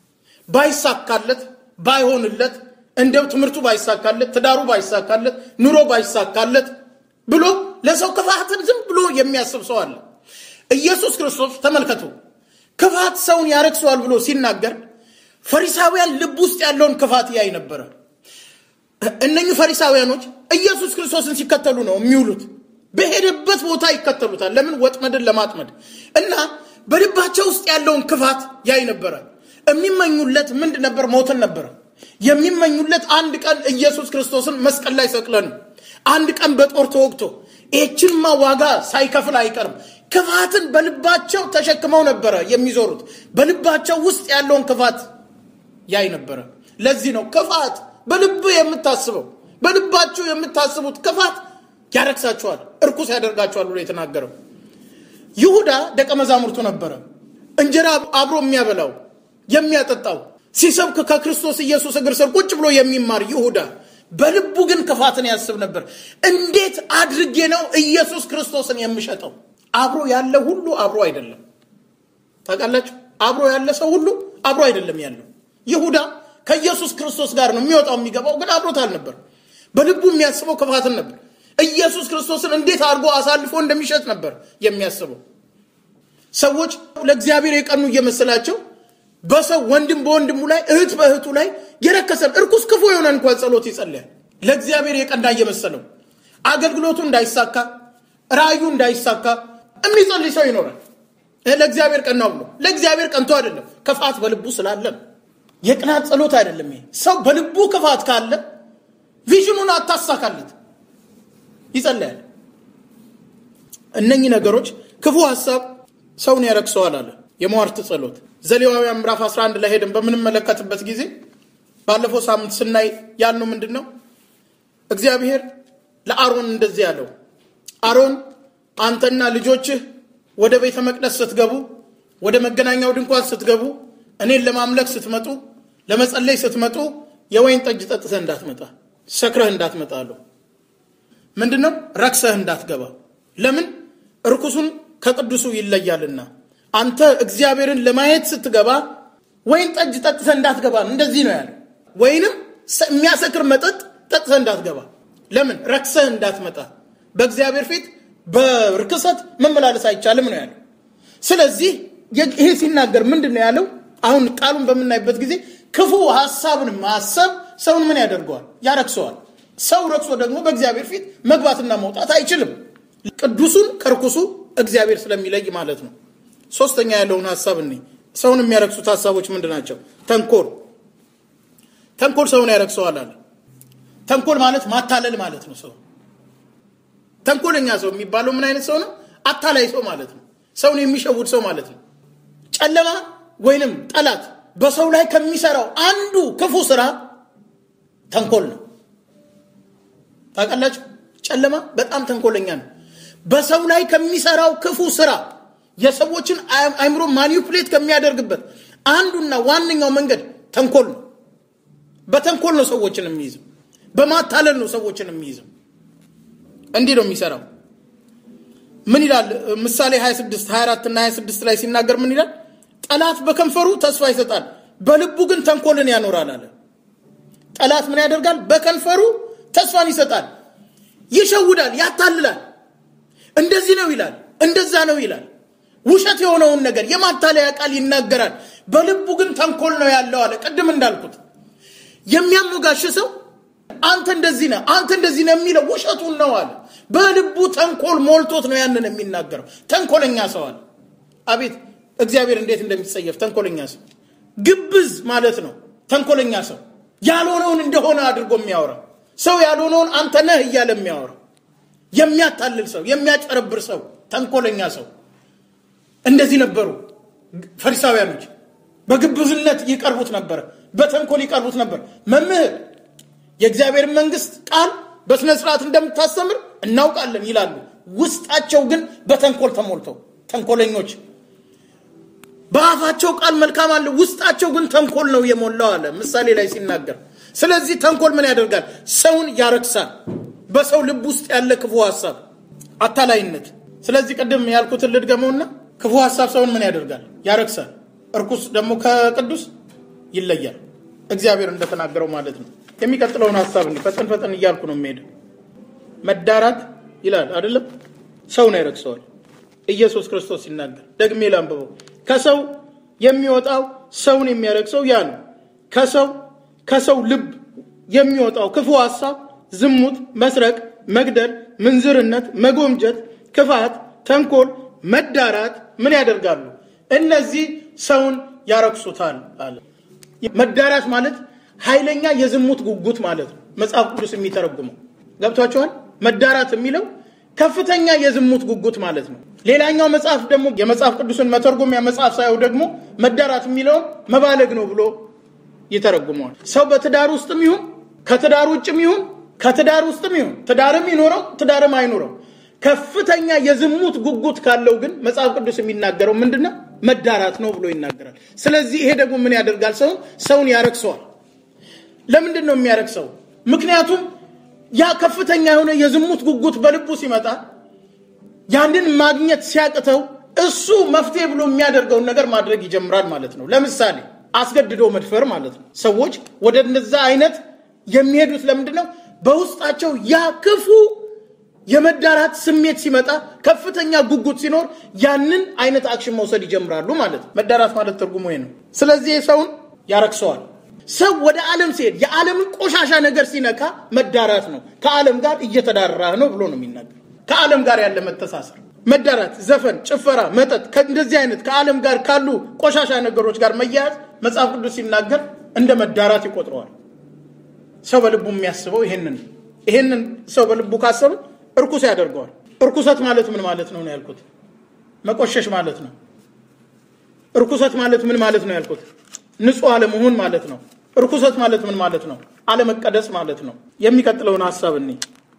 ባይሳካለት ባይሆንለት እንደው ትምህርቱ ባይሳካለት ትዳሩ ባይሳካለት ኑሮ ባይሳካለት ብሎ ለሰው ክፋትን ዝም ብሎ የሚያስብ ሰው አለ። ኢየሱስ ክርስቶስ ተመልከቱ፣ ክፋት ሰውን ያረክሰዋል ብሎ ሲናገር ፈሪሳውያን ልብ ውስጥ ያለውን ክፋት ያይ ነበረ። እነኚህ ፈሪሳውያኖች ኢየሱስ ክርስቶስን ሲከተሉ ነው የሚውሉት። በሄደበት ቦታ ይከተሉታል። ለምን? ወጥመድን ለማጥመድ እና በልባቸው ውስጥ ያለውን ክፋት ያይ ነበረ። የሚመኙለት ምንድን ነበር? ሞትን ነበረ የሚመኙለት። አንድ ቀን ኢየሱስ ክርስቶስን መስቀል ላይ ሰቅለን አንድ ቀን በጦር ተወግቶ ይህችንማ ዋጋ ሳይከፍል አይቀርም። ክፋትን በልባቸው ተሸክመው ነበረ የሚዞሩት። በልባቸው ውስጥ ያለውን ክፋት ያይ ነበረ። ለዚህ ነው ክፋት በልብ የምታስበው በልባችሁ የምታስቡት ክፋት ያረክሳችኋል፣ እርኩስ ያደርጋችኋል ብሎ የተናገረው። ይሁዳ ደቀ መዛሙርቱ ነበረ። እንጀራ አብሮ የሚያበላው የሚያጠጣው፣ ሲሰብክ ከክርስቶስ ኢየሱስ እግር ስር ቁጭ ብሎ የሚማር ይሁዳ በልቡ ግን ክፋትን ያስብ ነበር። እንዴት አድርጌ ነው ኢየሱስ ክርስቶስን የምሸጠው? አብሮ ያለ ሁሉ አብሮ አይደለም። ታውቃላችሁ፣ አብሮ ያለ ሰው ሁሉ አብሮ አይደለም ያለው። ይሁዳ ከኢየሱስ ክርስቶስ ጋር ነው የሚወጣው የሚገባው፣ ግን አብሮት አልነበር። በልቡ የሚያስበው ክፋትን ነበር። ኢየሱስ ክርስቶስን እንዴት አድርጎ አሳልፎ እንደሚሸጥ ነበር የሚያስበው። ሰዎች ለእግዚአብሔር የቀኑ እየመሰላቸው በሰው ወንድም በወንድሙ ላይ እህት በእህቱ ላይ የረከሰን እርኩስ ክፉ የሆነ እንኳን ጸሎት ይጸልያል። ለእግዚአብሔር የቀና እየመሰለው አገልግሎቱ እንዳይሳካ ራእዩ እንዳይሳካ የሚጸልይ ሰው ይኖራል። ለእግዚአብሔር ቀናው ብሎ ለእግዚአብሔር ቀንቶ አይደለም፣ ክፋት በልቡ ስላለ የቅናት ጸሎት አይደለም። ይሄ ሰው በልቡ ክፋት ካለ ቪዥኑን አታሳካለት፣ ይጸልያል። እነኚህ ነገሮች ክፉ ሀሳብ ሰውን ያረክሰዋል አለ። የሟርት ጸሎት ዘሌዋውያን ምዕራፍ 11 ላይ ሄደን በምንመለከትበት ጊዜ ባለፈው ሳምንት ስናይ ያልነው ምንድን ነው? እግዚአብሔር ለአሮን እንደዚህ ያለው አሮን አንተና ልጆችህ ወደ ቤተ መቅደስ ስትገቡ፣ ወደ መገናኛው ድንኳን ስትገቡ፣ እኔን ለማምለክ ስትመጡ፣ ለመጸለይ ስትመጡ የወይን ጠጅ ጠጥተህ እንዳትመጣ፣ ሰክረህ እንዳትመጣ አለው። ምንድን ነው? ረክሰህ እንዳትገባ። ለምን? እርኩሱን ከቅዱሱ ይለያልና። አንተ እግዚአብሔርን ለማየት ስትገባ ወይን ጠጅ ጠጥተህ እንዳትገባ ነው። እንደዚህ ነው ያለ። ወይንም የሚያሰክር መጠጥ ጠጥተህ እንዳትገባ። ለምን? ረክሰህ እንዳትመጣ። በእግዚአብሔር ፊት በርክሰት መመላለስ አይቻልም ነው ያለው። ስለዚህ ይሄ ሲናገር ምንድን ነው ያለው? አሁን ቃሉን በምናይበት ጊዜ ክፉ ሀሳብን ማሰብ ሰውን ምን ያደርገዋል? ያረክሰዋል። ሰው ረክሶ ደግሞ በእግዚአብሔር ፊት መግባትና መውጣት አይችልም። ቅዱሱን ከርኩሱ እግዚአብሔር ስለሚለይ ማለት ነው። ሶስተኛ ያለውን ሀሳብ እኔ ሰውን የሚያረክሱት ሀሳቦች ምንድን ናቸው? ተንኮል ተንኮል ሰውን ያረክሰዋል አለ። ተንኮል ማለት ማታለል ማለት ነው። ሰው ተንኮለኛ ሰው የሚባለው ምን አይነት ሰው ነው? አታላይ ሰው ማለት ነው። ሰውን የሚሸውድ ሰው ማለት ነው። ጨለማ ወይንም ጠላት በሰው ላይ ከሚሰራው አንዱ ክፉ ስራ ተንኮል ነው። ታውቃላችሁ፣ ጨለማ በጣም ተንኮለኛ ነው። በሰው ላይ ከሚሰራው ክፉ ስራ የሰዎችን አእምሮ ማኒፑሌት ከሚያደርግበት አንዱና ዋነኛው መንገድ ተንኮል ነው። በተንኮል ነው ሰዎችን የሚይዘው፣ በማታለል ነው ሰዎችን የሚይዘው። እንዲህ ነው የሚሰራው። ምን ይላል? ምሳሌ 26 24 እና 26 ላይ ሲናገር ምን ይላል? ጠላት በከንፈሩ ተስፋ ይሰጣል፣ በልቡ ግን ተንኮልን ያኖራል አለ። ጠላት ምን ያደርጋል? በከንፈሩ ተስፋን ይሰጣል፣ ይሸውዳል፣ ያታልላል። እንደዚህ ነው ይላል፣ እንደዛ ነው ይላል። ውሸት የሆነውን ነገር የማታለያ ቃል ይናገራል፣ በልቡ ግን ተንኮል ነው ያለው አለ። ቅድም እንዳልኩት የሚያሞጋሽ ሰው አንተ እንደዚህ ነህ፣ አንተ እንደዚህ ነህ የሚለው ውሸቱን ነው አለ። በልቡ ተንኮል ሞልቶት ነው ያንን የሚናገረው። ተንኮለኛ ሰው አለ። አቤት እግዚአብሔር እንዴት እንደሚጸየፍ ተንኮለኛ ሰው። ግብዝ ማለት ነው ተንኮለኛ ሰው፣ ያልሆነውን እንደሆነ አድርጎ የሚያወራ ሰው፣ ያልሆነውን አንተ ነህ እያለ የሚያወራ የሚያታልል ሰው፣ የሚያጨረብር ሰው፣ ተንኮለኛ ሰው። እንደዚህ ነበሩ ፈሪሳውያኖች። በግብዝነት ይቀርቡት ነበረ፣ በተንኮል ይቀርቡት ነበር። መምህር የእግዚአብሔር መንግስት ቃል በስነ ስርዓት እንደምታስተምር እናውቃለን ይላሉ። ውስጣቸው ግን በተንኮል ተሞልተው ተንኮለኞች። በአፋቸው ቃል መልካም አለ፣ ውስጣቸው ግን ተንኮል ነው የሞላው አለ ምሳሌ ላይ ሲናገር። ስለዚህ ተንኮል ምን ያደርጋል? ሰውን ያረክሳል። በሰው ልብ ውስጥ ያለ ክፉ ሀሳብ፣ አታላይነት። ስለዚህ ቅድም ያልኩትን ልድገመውና ክፉ ሀሳብ ሰውን ምን ያደርጋል? ያረክሳል። እርኩስ ደግሞ ከቅዱስ ይለያል። እግዚአብሔር እንደተናገረው ማለት ነው። የሚቀጥለውን ሀሳብ እንዲህ ፈጠን ፈጠን እያልኩ ነው የሚሄደው። መዳራት ይላል አይደለም፣ ሰውን ያረክሰዋል። ኢየሱስ ክርስቶስ ሲናገር ደግሜ ላንብበው። ከሰው የሚወጣው ሰውን የሚያረክሰው ያ ነው። ከሰው ከሰው ልብ የሚወጣው ክፉ ሀሳብ፣ ዝሙት፣ መስረቅ፣ መግደል፣ ምንዝርነት፣ መጎምጀት፣ ክፋት፣ ተንኮል፣ መዳራት ምን ያደርጋሉ? እነዚህ ሰውን ያረክሱታል አለ። መዳራት ማለት ኃይለኛ የዝሙት ጉጉት ማለት ነው። መጽሐፍ ቅዱስ የሚተረጉመው ገብቷቸዋል። መዳራት የሚለው ከፍተኛ የዝሙት ጉጉት ማለት ነው። ሌላኛው መጽሐፍ ደግሞ የመጽሐፍ ቅዱስን መተርጎሚያ መጽሐፍ ሳየው ደግሞ መዳራት የሚለውን መባለግ ነው ብሎ ይተረጉመዋል። ሰው በትዳር ውስጥም ይሁን ከትዳር ውጭም ይሁን ከትዳር ውስጥም ይሁን ትዳርም ይኖረው ትዳርም አይኖረው ከፍተኛ የዝሙት ጉጉት ካለው ግን መጽሐፍ ቅዱስ የሚናገረው ምንድነው? መዳራት ነው ብሎ ይናገራል። ስለዚህ ይሄ ደግሞ ምን ያደርጋል? ሰውን ሰውን ያረክሰዋል። ለምንድን ነው የሚያረክሰው? ምክንያቱም ያ ከፍተኛ የሆነ የዝሙት ጉጉት በልቡ ሲመጣ ያንን ማግኘት ሲያቅተው እሱ መፍትሄ ብሎ የሚያደርገውን ነገር ማድረግ ይጀምራል ማለት ነው። ለምሳሌ አስገድዶ መድፈር ማለት ነው። ሰዎች ወደ እነዛ አይነት የሚሄዱት ለምንድን ነው? በውስጣቸው ያ ክፉ የመዳራት ስሜት ሲመጣ ከፍተኛ ጉጉት ሲኖር ያንን አይነት አክሽን መውሰድ ይጀምራሉ ማለት ነው። መዳራት ማለት ትርጉሙ ይሄ ነው። ስለዚህ ሰውን ያረክሰዋል። ሰው ወደ ዓለም ሲሄድ የዓለምን ቆሻሻ ነገር ሲነካ መዳራት ነው። ከዓለም ጋር እየተዳራህ ነው ብሎ ነው የሚናገር። ከዓለም ጋር ያለ መተሳሰር፣ መዳራት፣ ዘፈን፣ ጭፈራ፣ መጠጥ፣ እንደዚህ አይነት ከዓለም ጋር ካሉ ቆሻሻ ነገሮች ጋር መያያዝ መጽሐፍ ቅዱስ ሲናገር እንደ መዳራት ይቆጥረዋል። ሰው በልቡ የሚያስበው ይሄንን ይሄንን ሰው በልቡ ካሰበ እርኩስ ያደርገዋል። እርኩሰት ማለት ምን ማለት ነው ነው ያልኩት? መቆሸሽ ማለት ነው። እርኩሰት ማለት ምን ማለት ነው ያልኩት? ንጹህ አለመሆን ማለት ነው። እርኩሰት ማለት ምን ማለት ነው? አለመቀደስ ማለት ነው። የሚቀጥለውን ሀሳብ እኔ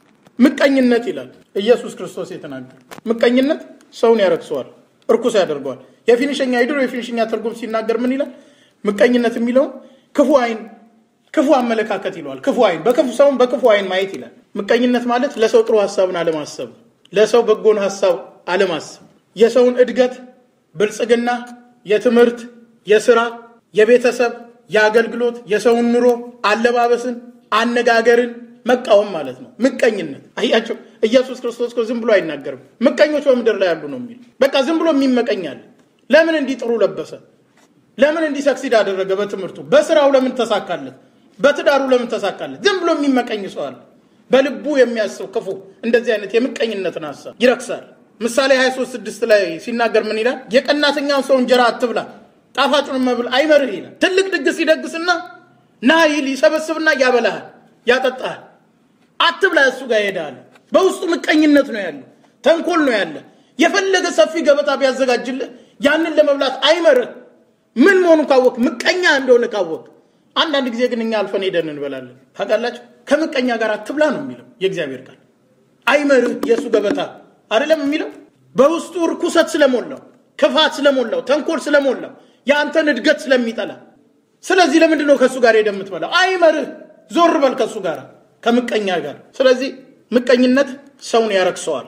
ምቀኝነት ይላል ኢየሱስ ክርስቶስ የተናገረ ምቀኝነት ሰውን ያረክሰዋል፣ እርኩስ ያደርገዋል። የፊኒሸኛ የድሮ የፊኒሽኛ ትርጉም ሲናገር ምን ይላል? ምቀኝነት የሚለውን ክፉ አይን ክፉ አመለካከት ይለዋል። ክፉ አይን በክፉ ሰውን በክፉ አይን ማየት ይላል። ምቀኝነት ማለት ለሰው ጥሩ ሀሳብን አለማሰብ፣ ለሰው በጎን ሀሳብ አለማሰብ፣ የሰውን እድገት፣ ብልጽግና፣ የትምህርት፣ የስራ፣ የቤተሰብ፣ የአገልግሎት፣ የሰውን ኑሮ፣ አለባበስን፣ አነጋገርን መቃወም ማለት ነው ምቀኝነት። አያቸው ኢየሱስ ክርስቶስ እኮ ዝም ብሎ አይናገርም። ምቀኞች በምድር ላይ ያሉ ነው የሚል በቃ ዝም ብሎ የሚመቀኛል። ለምን እንዲህ ጥሩ ለበሰ? ለምን እንዲህ ሰክሲድ አደረገ? በትምህርቱ በስራው ለምን ተሳካለት? በትዳሩ ለምን ተሳካለት? ዝም ብሎ የሚመቀኝ ሰው አለ። በልቡ የሚያስብ ክፉ እንደዚህ አይነት የምቀኝነትን ሀሳብ ይረክሳል። ምሳሌ 23 ስድስት ላይ ሲናገር ምን ይላል? የቀናተኛውን ሰው እንጀራ አትብላ፣ ጣፋጩን መብል አይመርህ ይላል። ትልቅ ድግስ ይደግስና ና ይል ይሰበስብና ያበላሃል፣ ያጠጣሃል። አትብላ፣ እሱ ጋር ይሄዳል። በውስጡ ምቀኝነት ነው ያለ፣ ተንኮል ነው ያለ። የፈለገ ሰፊ ገበታ ቢያዘጋጅልህ ያንን ለመብላት አይመርህ። ምን መሆኑን ካወቅ ምቀኛ እንደሆነ ካወቅ አንዳንድ ጊዜ ግን እኛ አልፈን ሄደን እንበላለን ታውቃላችሁ ከምቀኛ ጋር አትብላ ነው የሚለው የእግዚአብሔር ቃል አይመርህ የእሱ ገበታ አይደለም የሚለው በውስጡ ርኩሰት ስለሞላው ክፋት ስለሞላው ተንኮል ስለሞላው የአንተን እድገት ስለሚጠላ ስለዚህ ለምንድን ነው ከእሱ ጋር ሄደ የምትበላው አይመርህ ዞር በል ከእሱ ጋር ከምቀኛ ጋር ስለዚህ ምቀኝነት ሰውን ያረክሰዋል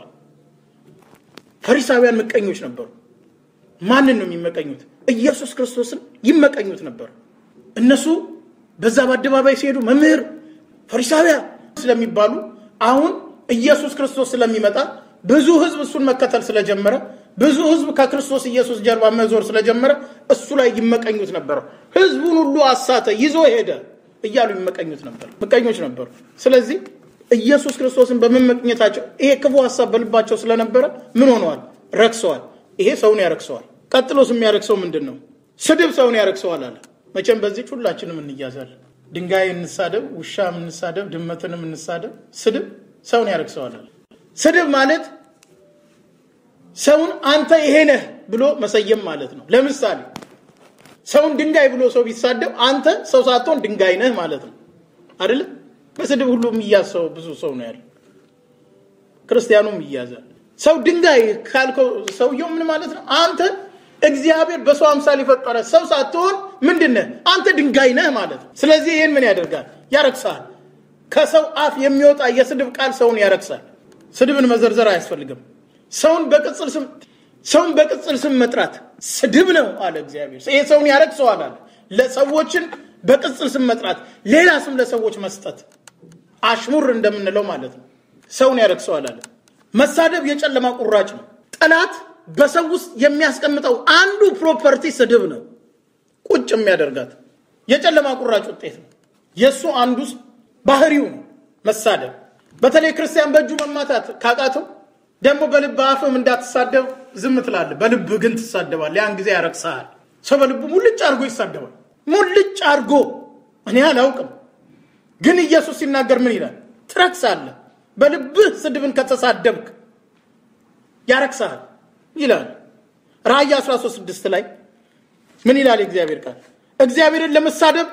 ፈሪሳውያን ምቀኞች ነበሩ ማንን ነው የሚመቀኙት ኢየሱስ ክርስቶስን ይመቀኙት ነበር እነሱ በዛ በአደባባይ ሲሄዱ መምህር ፈሪሳውያ ስለሚባሉ አሁን ኢየሱስ ክርስቶስ ስለሚመጣ ብዙ ህዝብ እሱን መከተል ስለጀመረ ብዙ ህዝብ ከክርስቶስ ኢየሱስ ጀርባ መዞር ስለጀመረ እሱ ላይ ይመቀኙት ነበር ህዝቡን ሁሉ አሳተ ይዞ ሄደ እያሉ ይመቀኙት ነበር ምቀኞች ነበሩ ስለዚህ ኢየሱስ ክርስቶስን በመመቅኘታቸው ይሄ ክፉ ሀሳብ በልባቸው ስለነበረ ምን ሆነዋል ረክሰዋል ይሄ ሰውን ያረክሰዋል ቀጥሎስ የሚያረክሰው ምንድን ነው ስድብ ሰውን ያረክሰዋል አለ መቼም በዚህ ሁላችንም እንያዛለን ድንጋይ እንሳደብ ውሻም እንሳደብ ድመትንም እንሳደብ ስድብ ሰውን ያረክሰዋል አለ ስድብ ማለት ሰውን አንተ ይሄ ነህ ብሎ መሰየም ማለት ነው ለምሳሌ ሰውን ድንጋይ ብሎ ሰው ቢሳደብ አንተ ሰው ሳትሆን ድንጋይ ነህ ማለት ነው አይደለም በስድብ ሁሉ የሚያዝ ሰው ብዙ ሰው ነው ያለው ክርስቲያኑም ይያዛል ሰው ድንጋይ ካልከው ሰውየው ምን ማለት ነው አንተ እግዚአብሔር በሰው አምሳል የፈጠረ ሰው ሳትሆን ምንድነህ አንተ ድንጋይ ነህ ማለት ነው ስለዚህ ይህን ምን ያደርጋል ያረክሳል ከሰው አፍ የሚወጣ የስድብ ቃል ሰውን ያረክሳል ስድብን መዘርዘር አያስፈልግም ሰውን በቅጽል ስም ሰውን በቅጽል ስም መጥራት ስድብ ነው አለ እግዚአብሔር ይሄ ሰውን ያረክሰዋል አለ ለሰዎችን በቅጽል ስም መጥራት ሌላ ስም ለሰዎች መስጠት አሽሙር እንደምንለው ማለት ነው ሰውን ያረክሰዋል አለ መሳደብ የጨለማ ቁራጭ ነው ጠላት በሰው ውስጥ የሚያስቀምጠው አንዱ ፕሮፐርቲ ስድብ ነው ቁጭ የሚያደርጋት የጨለማ ቁራጭ ውጤት ነው የእሱ አንዱ ባህሪው ነው መሳደብ በተለይ ክርስቲያን በእጁ መማታት ካቃተው ደግሞ በልብ አፍም እንዳትሳደብ ዝም ትላለ በልብ ግን ትሳደባል ያን ጊዜ ያረክሰሃል ሰው በልቡ ሙልጭ አድርጎ ይሳደባል ሙልጭ አድርጎ እኔ አላውቅም ግን ኢየሱስ ሲናገር ምን ይላል ትረክሳለህ በልብህ ስድብን ከተሳደብክ ያረክሰሃል ይላል ራእይ 13 ላይ ምን ይላል የእግዚአብሔር ቃል እግዚአብሔርን ለመሳደብ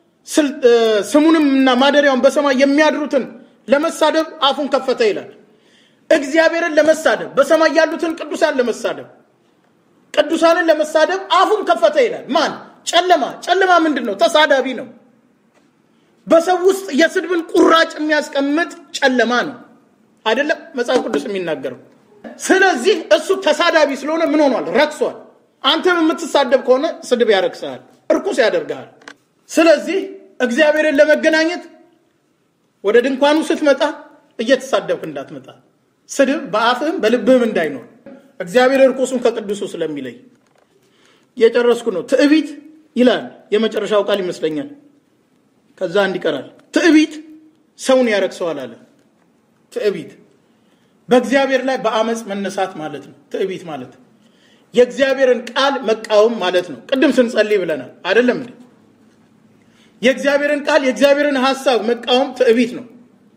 ስሙንም እና ማደሪያውን በሰማይ የሚያድሩትን ለመሳደብ አፉን ከፈተ ይላል እግዚአብሔርን ለመሳደብ በሰማይ ያሉትን ቅዱሳን ለመሳደብ ቅዱሳንን ለመሳደብ አፉን ከፈተ ይላል ማን ጨለማ ጨለማ ምንድን ነው ተሳዳቢ ነው በሰው ውስጥ የስድብን ቁራጭ የሚያስቀምጥ ጨለማ ነው አይደለም መጽሐፍ ቅዱስ የሚናገረው ስለዚህ እሱ ተሳዳቢ ስለሆነ ምን ሆኗል ረክሷል አንተም የምትሳደብ ከሆነ ስድብ ያረክሰሃል እርኩስ ያደርግሃል ስለዚህ እግዚአብሔርን ለመገናኘት ወደ ድንኳኑ ስትመጣ እየተሳደብክ እንዳትመጣ ስድብ በአፍህም በልብህም እንዳይኖር እግዚአብሔር እርኩሱን ከቅዱሱ ስለሚለይ የጨረስኩ ነው ትዕቢት ይላል የመጨረሻው ቃል ይመስለኛል ከዛ አንድ ይቀራል ትዕቢት ሰውን ያረክሰዋል አለ ትዕቢት በእግዚአብሔር ላይ በአመፅ መነሳት ማለት ነው ትዕቢት ማለት የእግዚአብሔርን ቃል መቃወም ማለት ነው ቅድም ስንጸልይ ብለናል አይደለም እንዴ የእግዚአብሔርን ቃል የእግዚአብሔርን ሀሳብ መቃወም ትዕቢት ነው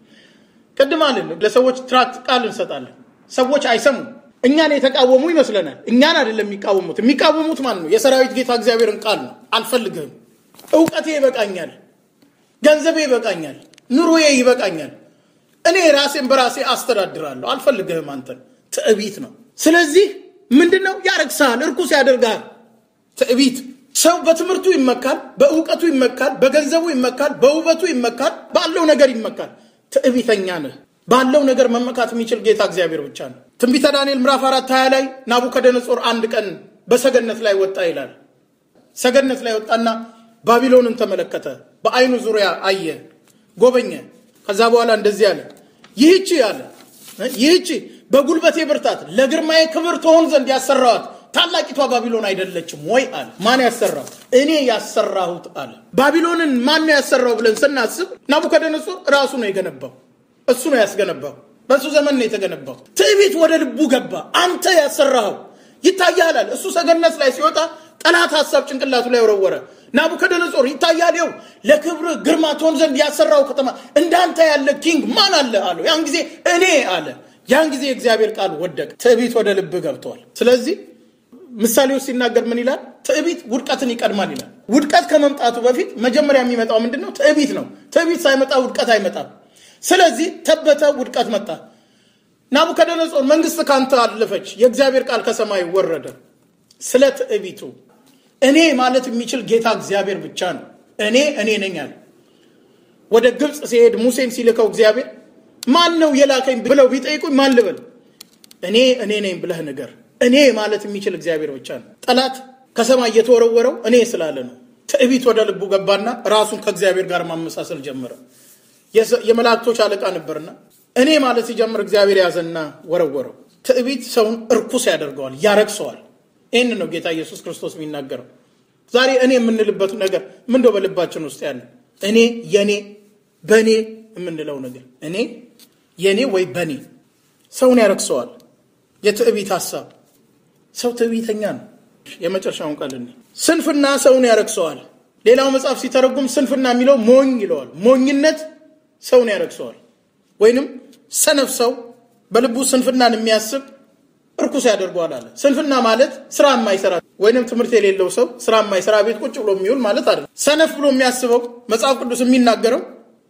ቅድም አለን ለሰዎች ትራክት ቃል እንሰጣለን ሰዎች አይሰሙም እኛን የተቃወሙ ይመስለናል እኛን አይደለም የሚቃወሙት የሚቃወሙት ማን ነው የሰራዊት ጌታ እግዚአብሔርን ቃል ነው አልፈልግህም እውቀቴ ይበቃኛል ገንዘቤ ይበቃኛል ኑሮዬ ይበቃኛል እኔ ራሴን በራሴ አስተዳድራለሁ አልፈልግህም አንተን ትዕቢት ነው ስለዚህ ምንድን ነው ያረግሳል እርኩስ ያደርጋል ትዕቢት ሰው በትምህርቱ ይመካል በእውቀቱ ይመካል በገንዘቡ ይመካል በውበቱ ይመካል ባለው ነገር ይመካል ትዕቢተኛ ነህ ባለው ነገር መመካት የሚችል ጌታ እግዚአብሔር ብቻ ነው ትንቢተ ዳንኤል ምዕራፍ አራት ሀያ ላይ ናቡከደነጾር አንድ ቀን በሰገነት ላይ ወጣ ይላል ሰገነት ላይ ወጣና ባቢሎንን ተመለከተ በአይኑ ዙሪያ አየ ጎበኘ ከዛ በኋላ እንደዚህ አለ ይህቺ አለ ይህቺ በጉልበቴ ብርታት ለግርማዬ ክብር ትሆን ዘንድ ያሰራዋት ታላቂቷ ባቢሎን አይደለችም ወይ አለ ማን ያሰራው እኔ ያሰራሁት አለ ባቢሎንን ማን ያሰራው ብለን ስናስብ ናቡከደነጾር ራሱ ነው የገነባው እሱ ነው ያስገነባው በሱ ዘመን ነው የተገነባው ትዕቢት ወደ ልቡ ገባ አንተ ያሰራኸው ይታያል አለ እሱ ሰገነት ላይ ሲወጣ ጠላት ሀሳብ ጭንቅላቱ ላይ ወረወረ ናቡከደነጾር ይታያል ው ለክብር ግርማ ትሆን ዘንድ ያሰራው ከተማ እንዳንተ ያለ ኪንግ ማን አለ አለው ያን ጊዜ እኔ አለ ያን ጊዜ እግዚአብሔር ቃል ወደቀ ትዕቢት ወደ ልብ ገብቷል ስለዚህ ምሳሌ ውስጥ ሲናገር ምን ይላል? ትዕቢት ውድቀትን ይቀድማል ይላል። ውድቀት ከመምጣቱ በፊት መጀመሪያ የሚመጣው ምንድን ነው? ትዕቢት ነው። ትዕቢት ሳይመጣ ውድቀት አይመጣም። ስለዚህ ተበተ፣ ውድቀት መጣ። ናቡከደነጾር መንግስት ካንተ አለፈች፣ የእግዚአብሔር ቃል ከሰማይ ወረደ። ስለ ትዕቢቱ እኔ ማለት የሚችል ጌታ እግዚአብሔር ብቻ ነው። እኔ እኔ ነኝ አለ። ወደ ግብፅ ሲሄድ ሙሴን ሲልከው እግዚአብሔር ማን ነው የላከኝ ብለው ቢጠይቁኝ ማን ልበል? እኔ እኔ ነኝ ብለህ ንገር። እኔ ማለት የሚችል እግዚአብሔር ብቻ ነው። ጠላት ከሰማይ እየተወረወረው እኔ ስላለ ነው። ትዕቢት ወደ ልቡ ገባና ራሱን ከእግዚአብሔር ጋር ማመሳሰል ጀመረ። የመላእክቶች አለቃ ነበርና እኔ ማለት ሲጀምር እግዚአብሔር ያዘና ወረወረው። ትዕቢት ሰውን እርኩስ ያደርገዋል፣ ያረክሰዋል። ይህን ነው ጌታ ኢየሱስ ክርስቶስ የሚናገረው። ዛሬ እኔ የምንልበት ነገር ምንደው በልባችን ውስጥ ያለ እኔ የኔ በእኔ የምንለው ነገር እኔ የኔ ወይ በእኔ ሰውን ያረክሰዋል። የትዕቢት ሀሳብ ሰው ትዕቢተኛ ነው። የመጨረሻውን ቃል እኔ ስንፍና ሰውን ያረክሰዋል። ሌላው መጽሐፍ ሲተረጉም ስንፍና የሚለው ሞኝ ይለዋል። ሞኝነት ሰውን ያረክሰዋል። ወይንም ሰነፍ ሰው በልቡ ስንፍናን የሚያስብ እርኩስ ያደርገዋል አለ። ስንፍና ማለት ስራ የማይሰራ ወይንም ትምህርት የሌለው ሰው ስራ የማይሰራ ቤት ቁጭ ብሎ የሚውል ማለት አይደለም። ሰነፍ ብሎ የሚያስበው መጽሐፍ ቅዱስ የሚናገረው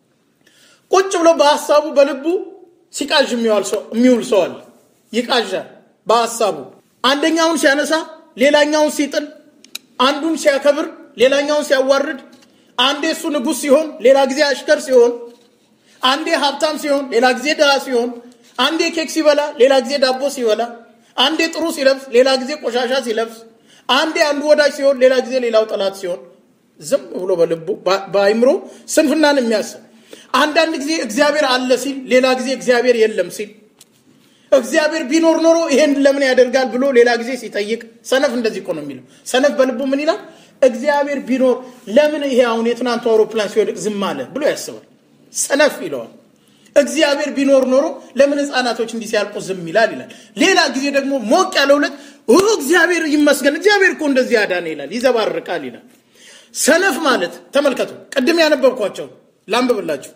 ቁጭ ብሎ በሀሳቡ በልቡ ሲቃዥ የሚውል ሰው አለ። ይቃዣል በሀሳቡ አንደኛውን ሲያነሳ ሌላኛውን ሲጥል፣ አንዱን ሲያከብር ሌላኛውን ሲያዋርድ፣ አንዴ እሱ ንጉሥ ሲሆን ሌላ ጊዜ አሽከር ሲሆን፣ አንዴ ሀብታም ሲሆን ሌላ ጊዜ ድሃ ሲሆን፣ አንዴ ኬክ ሲበላ ሌላ ጊዜ ዳቦ ሲበላ፣ አንዴ ጥሩ ሲለብስ ሌላ ጊዜ ቆሻሻ ሲለብስ፣ አንዴ አንዱ ወዳጅ ሲሆን ሌላ ጊዜ ሌላው ጠላት ሲሆን፣ ዝም ብሎ በልቡ በአይምሮ ስንፍናን የሚያስብ አንዳንድ ጊዜ እግዚአብሔር አለ ሲል፣ ሌላ ጊዜ እግዚአብሔር የለም ሲል እግዚአብሔር ቢኖር ኖሮ ይሄን ለምን ያደርጋል ብሎ ሌላ ጊዜ ሲጠይቅ፣ ሰነፍ እንደዚህ እኮ ነው የሚለው። ሰነፍ በልቡ ምን ይላል? እግዚአብሔር ቢኖር ለምን ይሄ አሁን የትናንቱ አውሮፕላን ሲወድቅ ዝም አለ ብሎ ያስባል። ሰነፍ ይለዋል። እግዚአብሔር ቢኖር ኖሮ ለምን ሕፃናቶች እንዲህ ሲያልቁ ዝም ይላል ይላል። ሌላ ጊዜ ደግሞ ሞቅ ያለ ሁለት እግዚአብሔር ይመስገን እግዚአብሔር እኮ እንደዚህ ያዳነ ይላል፣ ይዘባርቃል ይላል። ሰነፍ ማለት ተመልከቱ፣ ቅድም ያነበብኳቸው ላንብብላችሁ።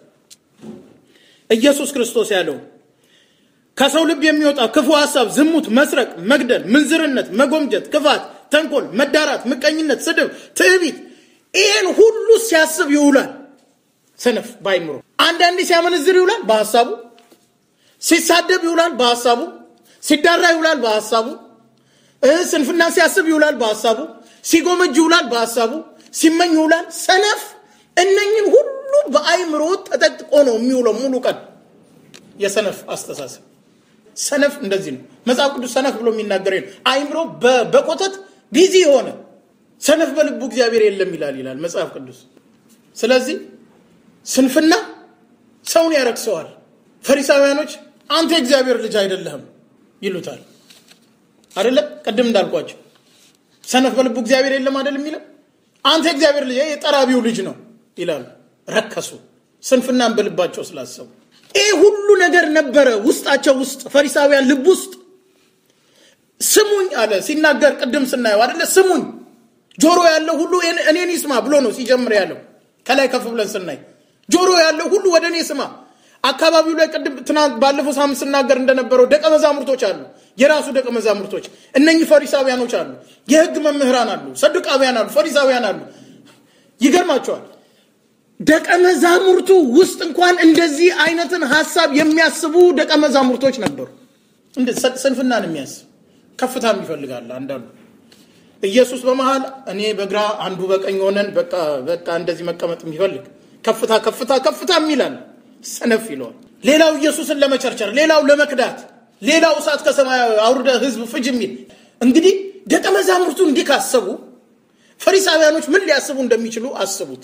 ኢየሱስ ክርስቶስ ያለው ከሰው ልብ የሚወጣ ክፉ ሀሳብ፣ ዝሙት፣ መስረቅ፣ መግደል፣ ምንዝርነት፣ መጎምጀት፣ ክፋት፣ ተንኮል፣ መዳራት፣ ምቀኝነት፣ ስድብ፣ ትዕቢት ይህን ሁሉ ሲያስብ ይውላል። ሰነፍ ባይምሮ አንዳንዴ ሲያመነዝር ይውላል በሀሳቡ፣ ሲሳደብ ይውላል በሀሳቡ፣ ሲዳራ ይውላል በሀሳቡ፣ ስንፍና ሲያስብ ይውላል በሀሳቡ፣ ሲጎመጅ ይውላል በሀሳቡ፣ ሲመኝ ይውላል። ሰነፍ እነኝን ሁሉ በአይምሮ ተጠቅጥቆ ነው የሚውለው ሙሉ ቀን። የሰነፍ አስተሳሰብ ሰነፍ እንደዚህ ነው። መጽሐፍ ቅዱስ ሰነፍ ብሎ የሚናገረው ነው። አይምሮ በቆተት ቢዚ የሆነ ሰነፍ በልቡ እግዚአብሔር የለም ይላል ይላል መጽሐፍ ቅዱስ። ስለዚህ ስንፍና ሰውን ያረክሰዋል። ፈሪሳውያኖች አንተ የእግዚአብሔር ልጅ አይደለህም ይሉታል። አይደለም ቅድም እንዳልኳቸው ሰነፍ በልቡ እግዚአብሔር የለም አይደለም የሚለው አንተ የእግዚአብሔር ልጅ የጠራቢው ልጅ ነው ይላሉ። ረከሱ፣ ስንፍናን በልባቸው ስላሰቡ ይህ ሁሉ ነገር ነበረ ውስጣቸው ውስጥ ፈሪሳውያን ልብ ውስጥ። ስሙኝ አለ ሲናገር፣ ቅድም ስናየው አደለ ስሙኝ፣ ጆሮ ያለው ሁሉ እኔን ይስማ ብሎ ነው ሲጀምር ያለው። ከላይ ከፍ ብለን ስናይ ጆሮ ያለው ሁሉ ወደ እኔ ስማ። አካባቢው ላይ ቅድም ትናንት ባለፈው ሳምንት ስናገር እንደነበረው ደቀ መዛሙርቶች አሉ፣ የራሱ ደቀ መዛሙርቶች። እነኚህ ፈሪሳውያኖች አሉ፣ የህግ መምህራን አሉ፣ ሰዱቃውያን አሉ፣ ፈሪሳውያን አሉ። ይገርማቸዋል። ደቀ መዛሙርቱ ውስጥ እንኳን እንደዚህ አይነትን ሀሳብ የሚያስቡ ደቀ መዛሙርቶች ነበሩ። ስንፍናን የሚያስብ ከፍታም ይፈልጋል። አንዳንዱ ኢየሱስ በመሃል እኔ በግራ አንዱ በቀኝ ሆነን በቃ በቃ እንደዚህ መቀመጥ የሚፈልግ ከፍታ ከፍታ ከፍታ የሚላል ሰነፍ ይለዋል። ሌላው ኢየሱስን ለመቸርቸር፣ ሌላው ለመክዳት፣ ሌላው እሳት ከሰማይ አውርደ ህዝብ ፍጅ የሚል እንግዲህ ደቀ መዛሙርቱ እንዲህ ካሰቡ ፈሪሳውያኖች ምን ሊያስቡ እንደሚችሉ አስቡት።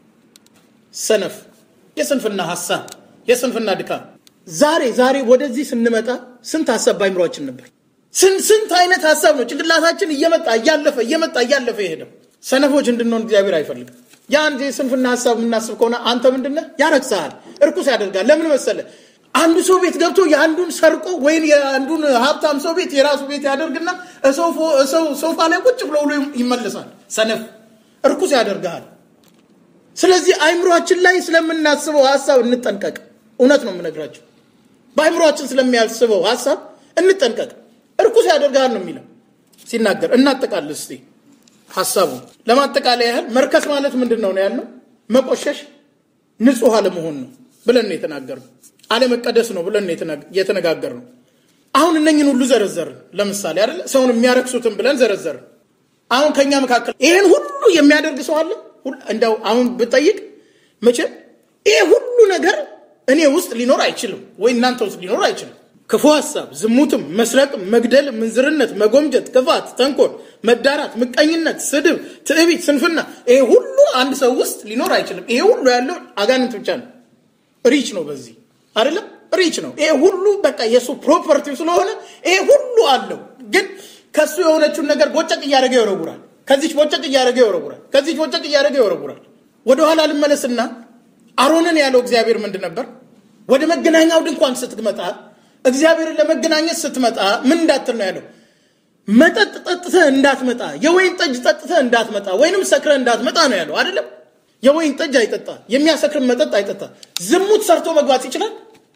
ሰነፍ የስንፍና ሀሳብ የስንፍና ድካም። ዛሬ ዛሬ ወደዚህ ስንመጣ ስንት ሀሳብ ባይምሯችን ነበር? ስንት አይነት ሀሳብ ነው ጭንቅላታችን እየመጣ እያለፈ እየመጣ እያለፈ የሄደው። ሰነፎች እንድንሆን እግዚአብሔር አይፈልግም። የአንድ የስንፍና ሀሳብ የምናስብ ከሆነ አንተ ምንድነህ? ያረክሰሃል፣ እርኩስ ያደርጋል። ለምን መሰለ? አንዱ ሰው ቤት ገብቶ የአንዱን ሰርቆ ወይም የአንዱን ሀብታም ሰው ቤት የራሱ ቤት ያደርግና ሶፋ ላይ ቁጭ ብሎ ብሎ ይመልሳል። ሰነፍ እርኩስ ያደርግሃል። ስለዚህ አይምሯችን ላይ ስለምናስበው ሀሳብ እንጠንቀቅ። እውነት ነው የምነግራቸው። በአይምሯችን ስለሚያስበው ሀሳብ እንጠንቀቅ። እርኩስ ያደርግሃል ነው የሚለው። ሲናገር እናጠቃልል እስቲ ሀሳቡ ለማጠቃለያ ያህል መርከስ ማለት ምንድን ነው ነው ያልነው መቆሸሽ ንጹህ አለመሆን ነው ብለን ነው የተናገርነው አለመቀደስ ነው ብለን ነው የተነጋገርነው አሁን እነኝን ሁሉ ዘረዘርን ለምሳሌ አይደለ ሰውን የሚያረክሱትን ብለን ዘረዘርን አሁን ከኛ መካከል ይሄን ሁሉ የሚያደርግ ሰው አለ እንደው አሁን ብጠይቅ መቼም ይሄ ሁሉ ነገር እኔ ውስጥ ሊኖር አይችልም ወይ እናንተ ውስጥ ሊኖር አይችልም ክፉ ሀሳብ ዝሙትም መስረቅም መግደል ምንዝርነት መጎምጀት ክፋት ተንኮል መዳራት ምቀኝነት ስድብ ትዕቢት ስንፍና ይሄ ሁሉ አንድ ሰው ውስጥ ሊኖር አይችልም ይሄ ሁሉ ያለው አጋንንት ብቻ ነው ሪች ነው በዚህ አይደለም ሪች ነው ይሄ ሁሉ በቃ የእሱ ፕሮፐርቲ ስለሆነ ይሄ ሁሉ አለው ግን ከሱ የሆነችውን ነገር ቦጨቅ እያደረገ ይወረውራል ከዚች ቦጨቅ እያደረገ ይወረውራል ከዚች ቦጨቅ እያደረገ ይወረውራል ወደኋላ ልመለስና አሮንን ያለው እግዚአብሔር ምንድን ነበር ወደ መገናኛው ድንኳን ስትመጣ እግዚአብሔርን ለመገናኘት ስትመጣ ምን እንዳትል ነው ያለው መጠጥ ጠጥተህ እንዳትመጣ የወይን ጠጅ ጠጥተህ እንዳትመጣ ወይንም ሰክረህ እንዳትመጣ ነው ያለው አይደለም የወይን ጠጅ አይጠጣ የሚያሰክር መጠጥ አይጠጣ ዝሙት ሰርቶ መግባት ይችላል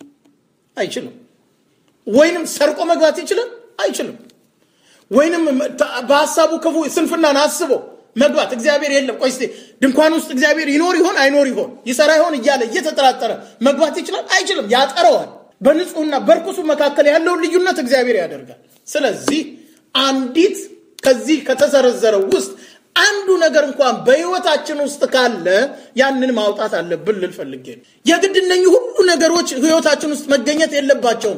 አይችልም ወይንም ሰርቆ መግባት ይችላል አይችልም ወይንም በሀሳቡ ክፉ ስንፍናን አስቦ መግባት እግዚአብሔር የለም ቆይ ድንኳን ውስጥ እግዚአብሔር ይኖር ይሆን አይኖር ይሆን ይሰራ ይሆን እያለ እየተጠራጠረ መግባት ይችላል አይችልም ያጠረዋል በንጹህና በርኩሱ መካከል ያለውን ልዩነት እግዚአብሔር ያደርጋል ስለዚህ አንዲት ከዚህ ከተዘረዘረው ውስጥ አንዱ ነገር እንኳን በህይወታችን ውስጥ ካለ ያንን ማውጣት አለብን ልል ፈልጌ ነው የግድ እነኚህ ሁሉ ነገሮች ህይወታችን ውስጥ መገኘት የለባቸውም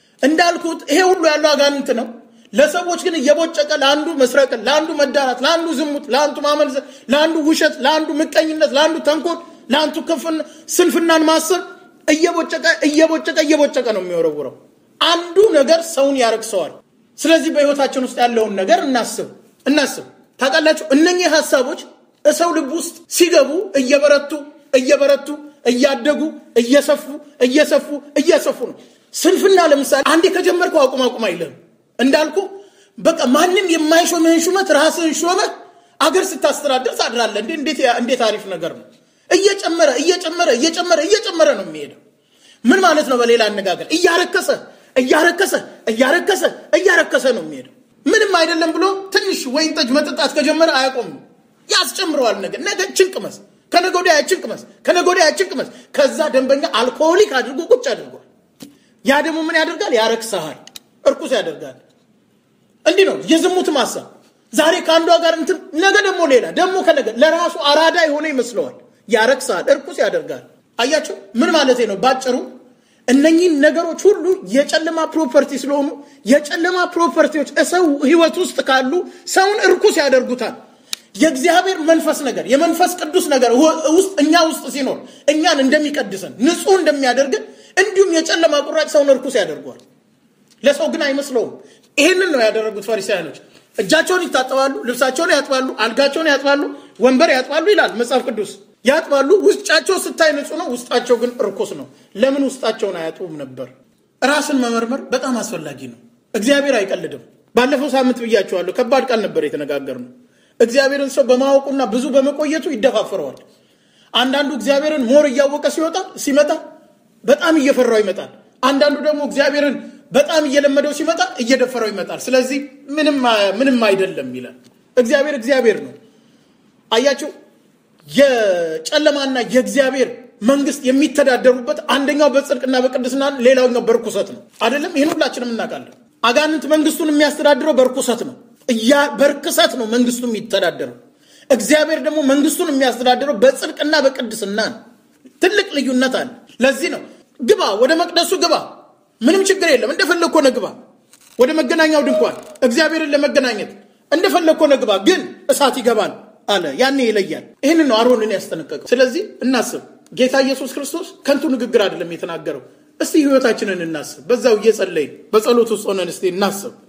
እንዳልኩት ይሄ ሁሉ ያለው አጋንንት ነው ለሰዎች ግን እየቦጨቀ ለአንዱ መስረቅን ለአንዱ መዳራት ለአንዱ ዝሙት ለአንዱ ማመንዘር ለአንዱ ውሸት ለአንዱ ምቀኝነት ለአንዱ ተንኮል ለአንዱ ክፍን ስንፍናን ማሰብ እየቦጨቀ እየቦጨቀ እየቦጨቀ ነው የሚወረውረው አንዱ ነገር ሰውን ያረክሰዋል ስለዚህ በህይወታችን ውስጥ ያለውን ነገር እናስብ እናስብ ታውቃላችሁ እነኚህ ሀሳቦች እሰው ልብ ውስጥ ሲገቡ እየበረቱ እየበረቱ እያደጉ እየሰፉ እየሰፉ እየሰፉ ነው ስንፍና ለምሳሌ አንዴ ከጀመርከው አቁም አቁም አይልም እንዳልኩ በቃ ማንም የማይሾምህን ሹመት ራስህን ሾመህ አገር ስታስተዳደር ታድራለ እንዴት አሪፍ ነገር ነው እየጨመረ እየጨመረ እየጨመረ እየጨመረ ነው የሚሄደው ምን ማለት ነው በሌላ አነጋገር እያረከሰ እያረከሰ እያረከሰ እያረከሰ ነው የሚሄደው ምንም አይደለም ብሎ ትንሽ ወይን ጠጅ መጠጣት ከጀመረ አያቆም ያስጨምረዋል ነገር ነገ ችንቅመስ ከነገ ወዲያ ችንቅመስ ከነገ ወዲያ ችንቅመስ ከዛ ደንበኛ አልኮሆሊክ አድርጎ ቁጭ አድርጓል ያ ደግሞ ምን ያደርጋል ያረክሰሃል እርኩስ ያደርጋል እንዲህ ነው የዝሙት ማሳ ዛሬ ከአንዷ ጋር እንትን ነገ ደግሞ ሌላ ደግሞ ከነገ ለራሱ አራዳ የሆነ ይመስለዋል ያረክሳል እርኩስ ያደርጋል አያቸው ምን ማለት ነው ባጭሩ እነኚህን ነገሮች ሁሉ የጨለማ ፕሮፐርቲ ስለሆኑ የጨለማ ፕሮፐርቲዎች ሰው ህይወት ውስጥ ካሉ ሰውን እርኩስ ያደርጉታል የእግዚአብሔር መንፈስ ነገር የመንፈስ ቅዱስ ነገር ውስጥ እኛ ውስጥ ሲኖር እኛን እንደሚቀድሰን ንጹህ እንደሚያደርግን እንዲሁም የጨለማ ቁራጭ ሰውን እርኩስ ያደርገዋል ለሰው ግን አይመስለውም ይህንን ነው ያደረጉት ፈሪሳውያኖች እጃቸውን ይታጠባሉ ልብሳቸውን ያጥባሉ አልጋቸውን ያጥባሉ ወንበር ያጥባሉ ይላል መጽሐፍ ቅዱስ ያጥባሉ ውስጫቸው ስታይ ንጹህ ነው ውስጣቸው ግን እርኩስ ነው ለምን ውስጣቸውን አያጥቡም ነበር ራስን መመርመር በጣም አስፈላጊ ነው እግዚአብሔር አይቀልድም ባለፈው ሳምንት ብያቸዋለሁ ከባድ ቃል ነበር የተነጋገር ነው እግዚአብሔርን ሰው በማወቁና ብዙ በመቆየቱ ይደፋፈረዋል አንዳንዱ እግዚአብሔርን ሞር እያወቀ ሲወጣ ሲመጣ በጣም እየፈራው ይመጣል አንዳንዱ ደግሞ እግዚአብሔርን በጣም እየለመደው ሲመጣ እየደፈረው ይመጣል ስለዚህ ምንም አይደለም ይላል እግዚአብሔር እግዚአብሔር ነው አያቸው የጨለማና የእግዚአብሔር መንግስት የሚተዳደሩበት አንደኛው በጽድቅና በቅድስና ሌላኛው በርኩሰት ነው አይደለም ይህን ሁላችንም እናውቃለን አጋንንት መንግስቱን የሚያስተዳድረው በርኩሰት ነው በርክሰት ነው መንግስቱ የሚተዳደረው እግዚአብሔር ደግሞ መንግስቱን የሚያስተዳድረው በጽድቅና በቅድስና ነው ትልቅ ልዩነት አለ ለዚህ ነው ግባ ወደ መቅደሱ ግባ ምንም ችግር የለም እንደፈለግ ሆነ ግባ ወደ መገናኛው ድንኳን እግዚአብሔርን ለመገናኘት እንደፈለግ ሆነ ግባ ግን እሳት ይገባል አለ ያኔ ይለያል ይህን ነው አሮንን ያስጠነቀቀው ስለዚህ እናስብ ጌታ ኢየሱስ ክርስቶስ ከንቱ ንግግር አይደለም የተናገረው እስቲ ህይወታችንን እናስብ በዛው እየጸለይን በጸሎት ውስጥ ሆነን እስቲ እናስብ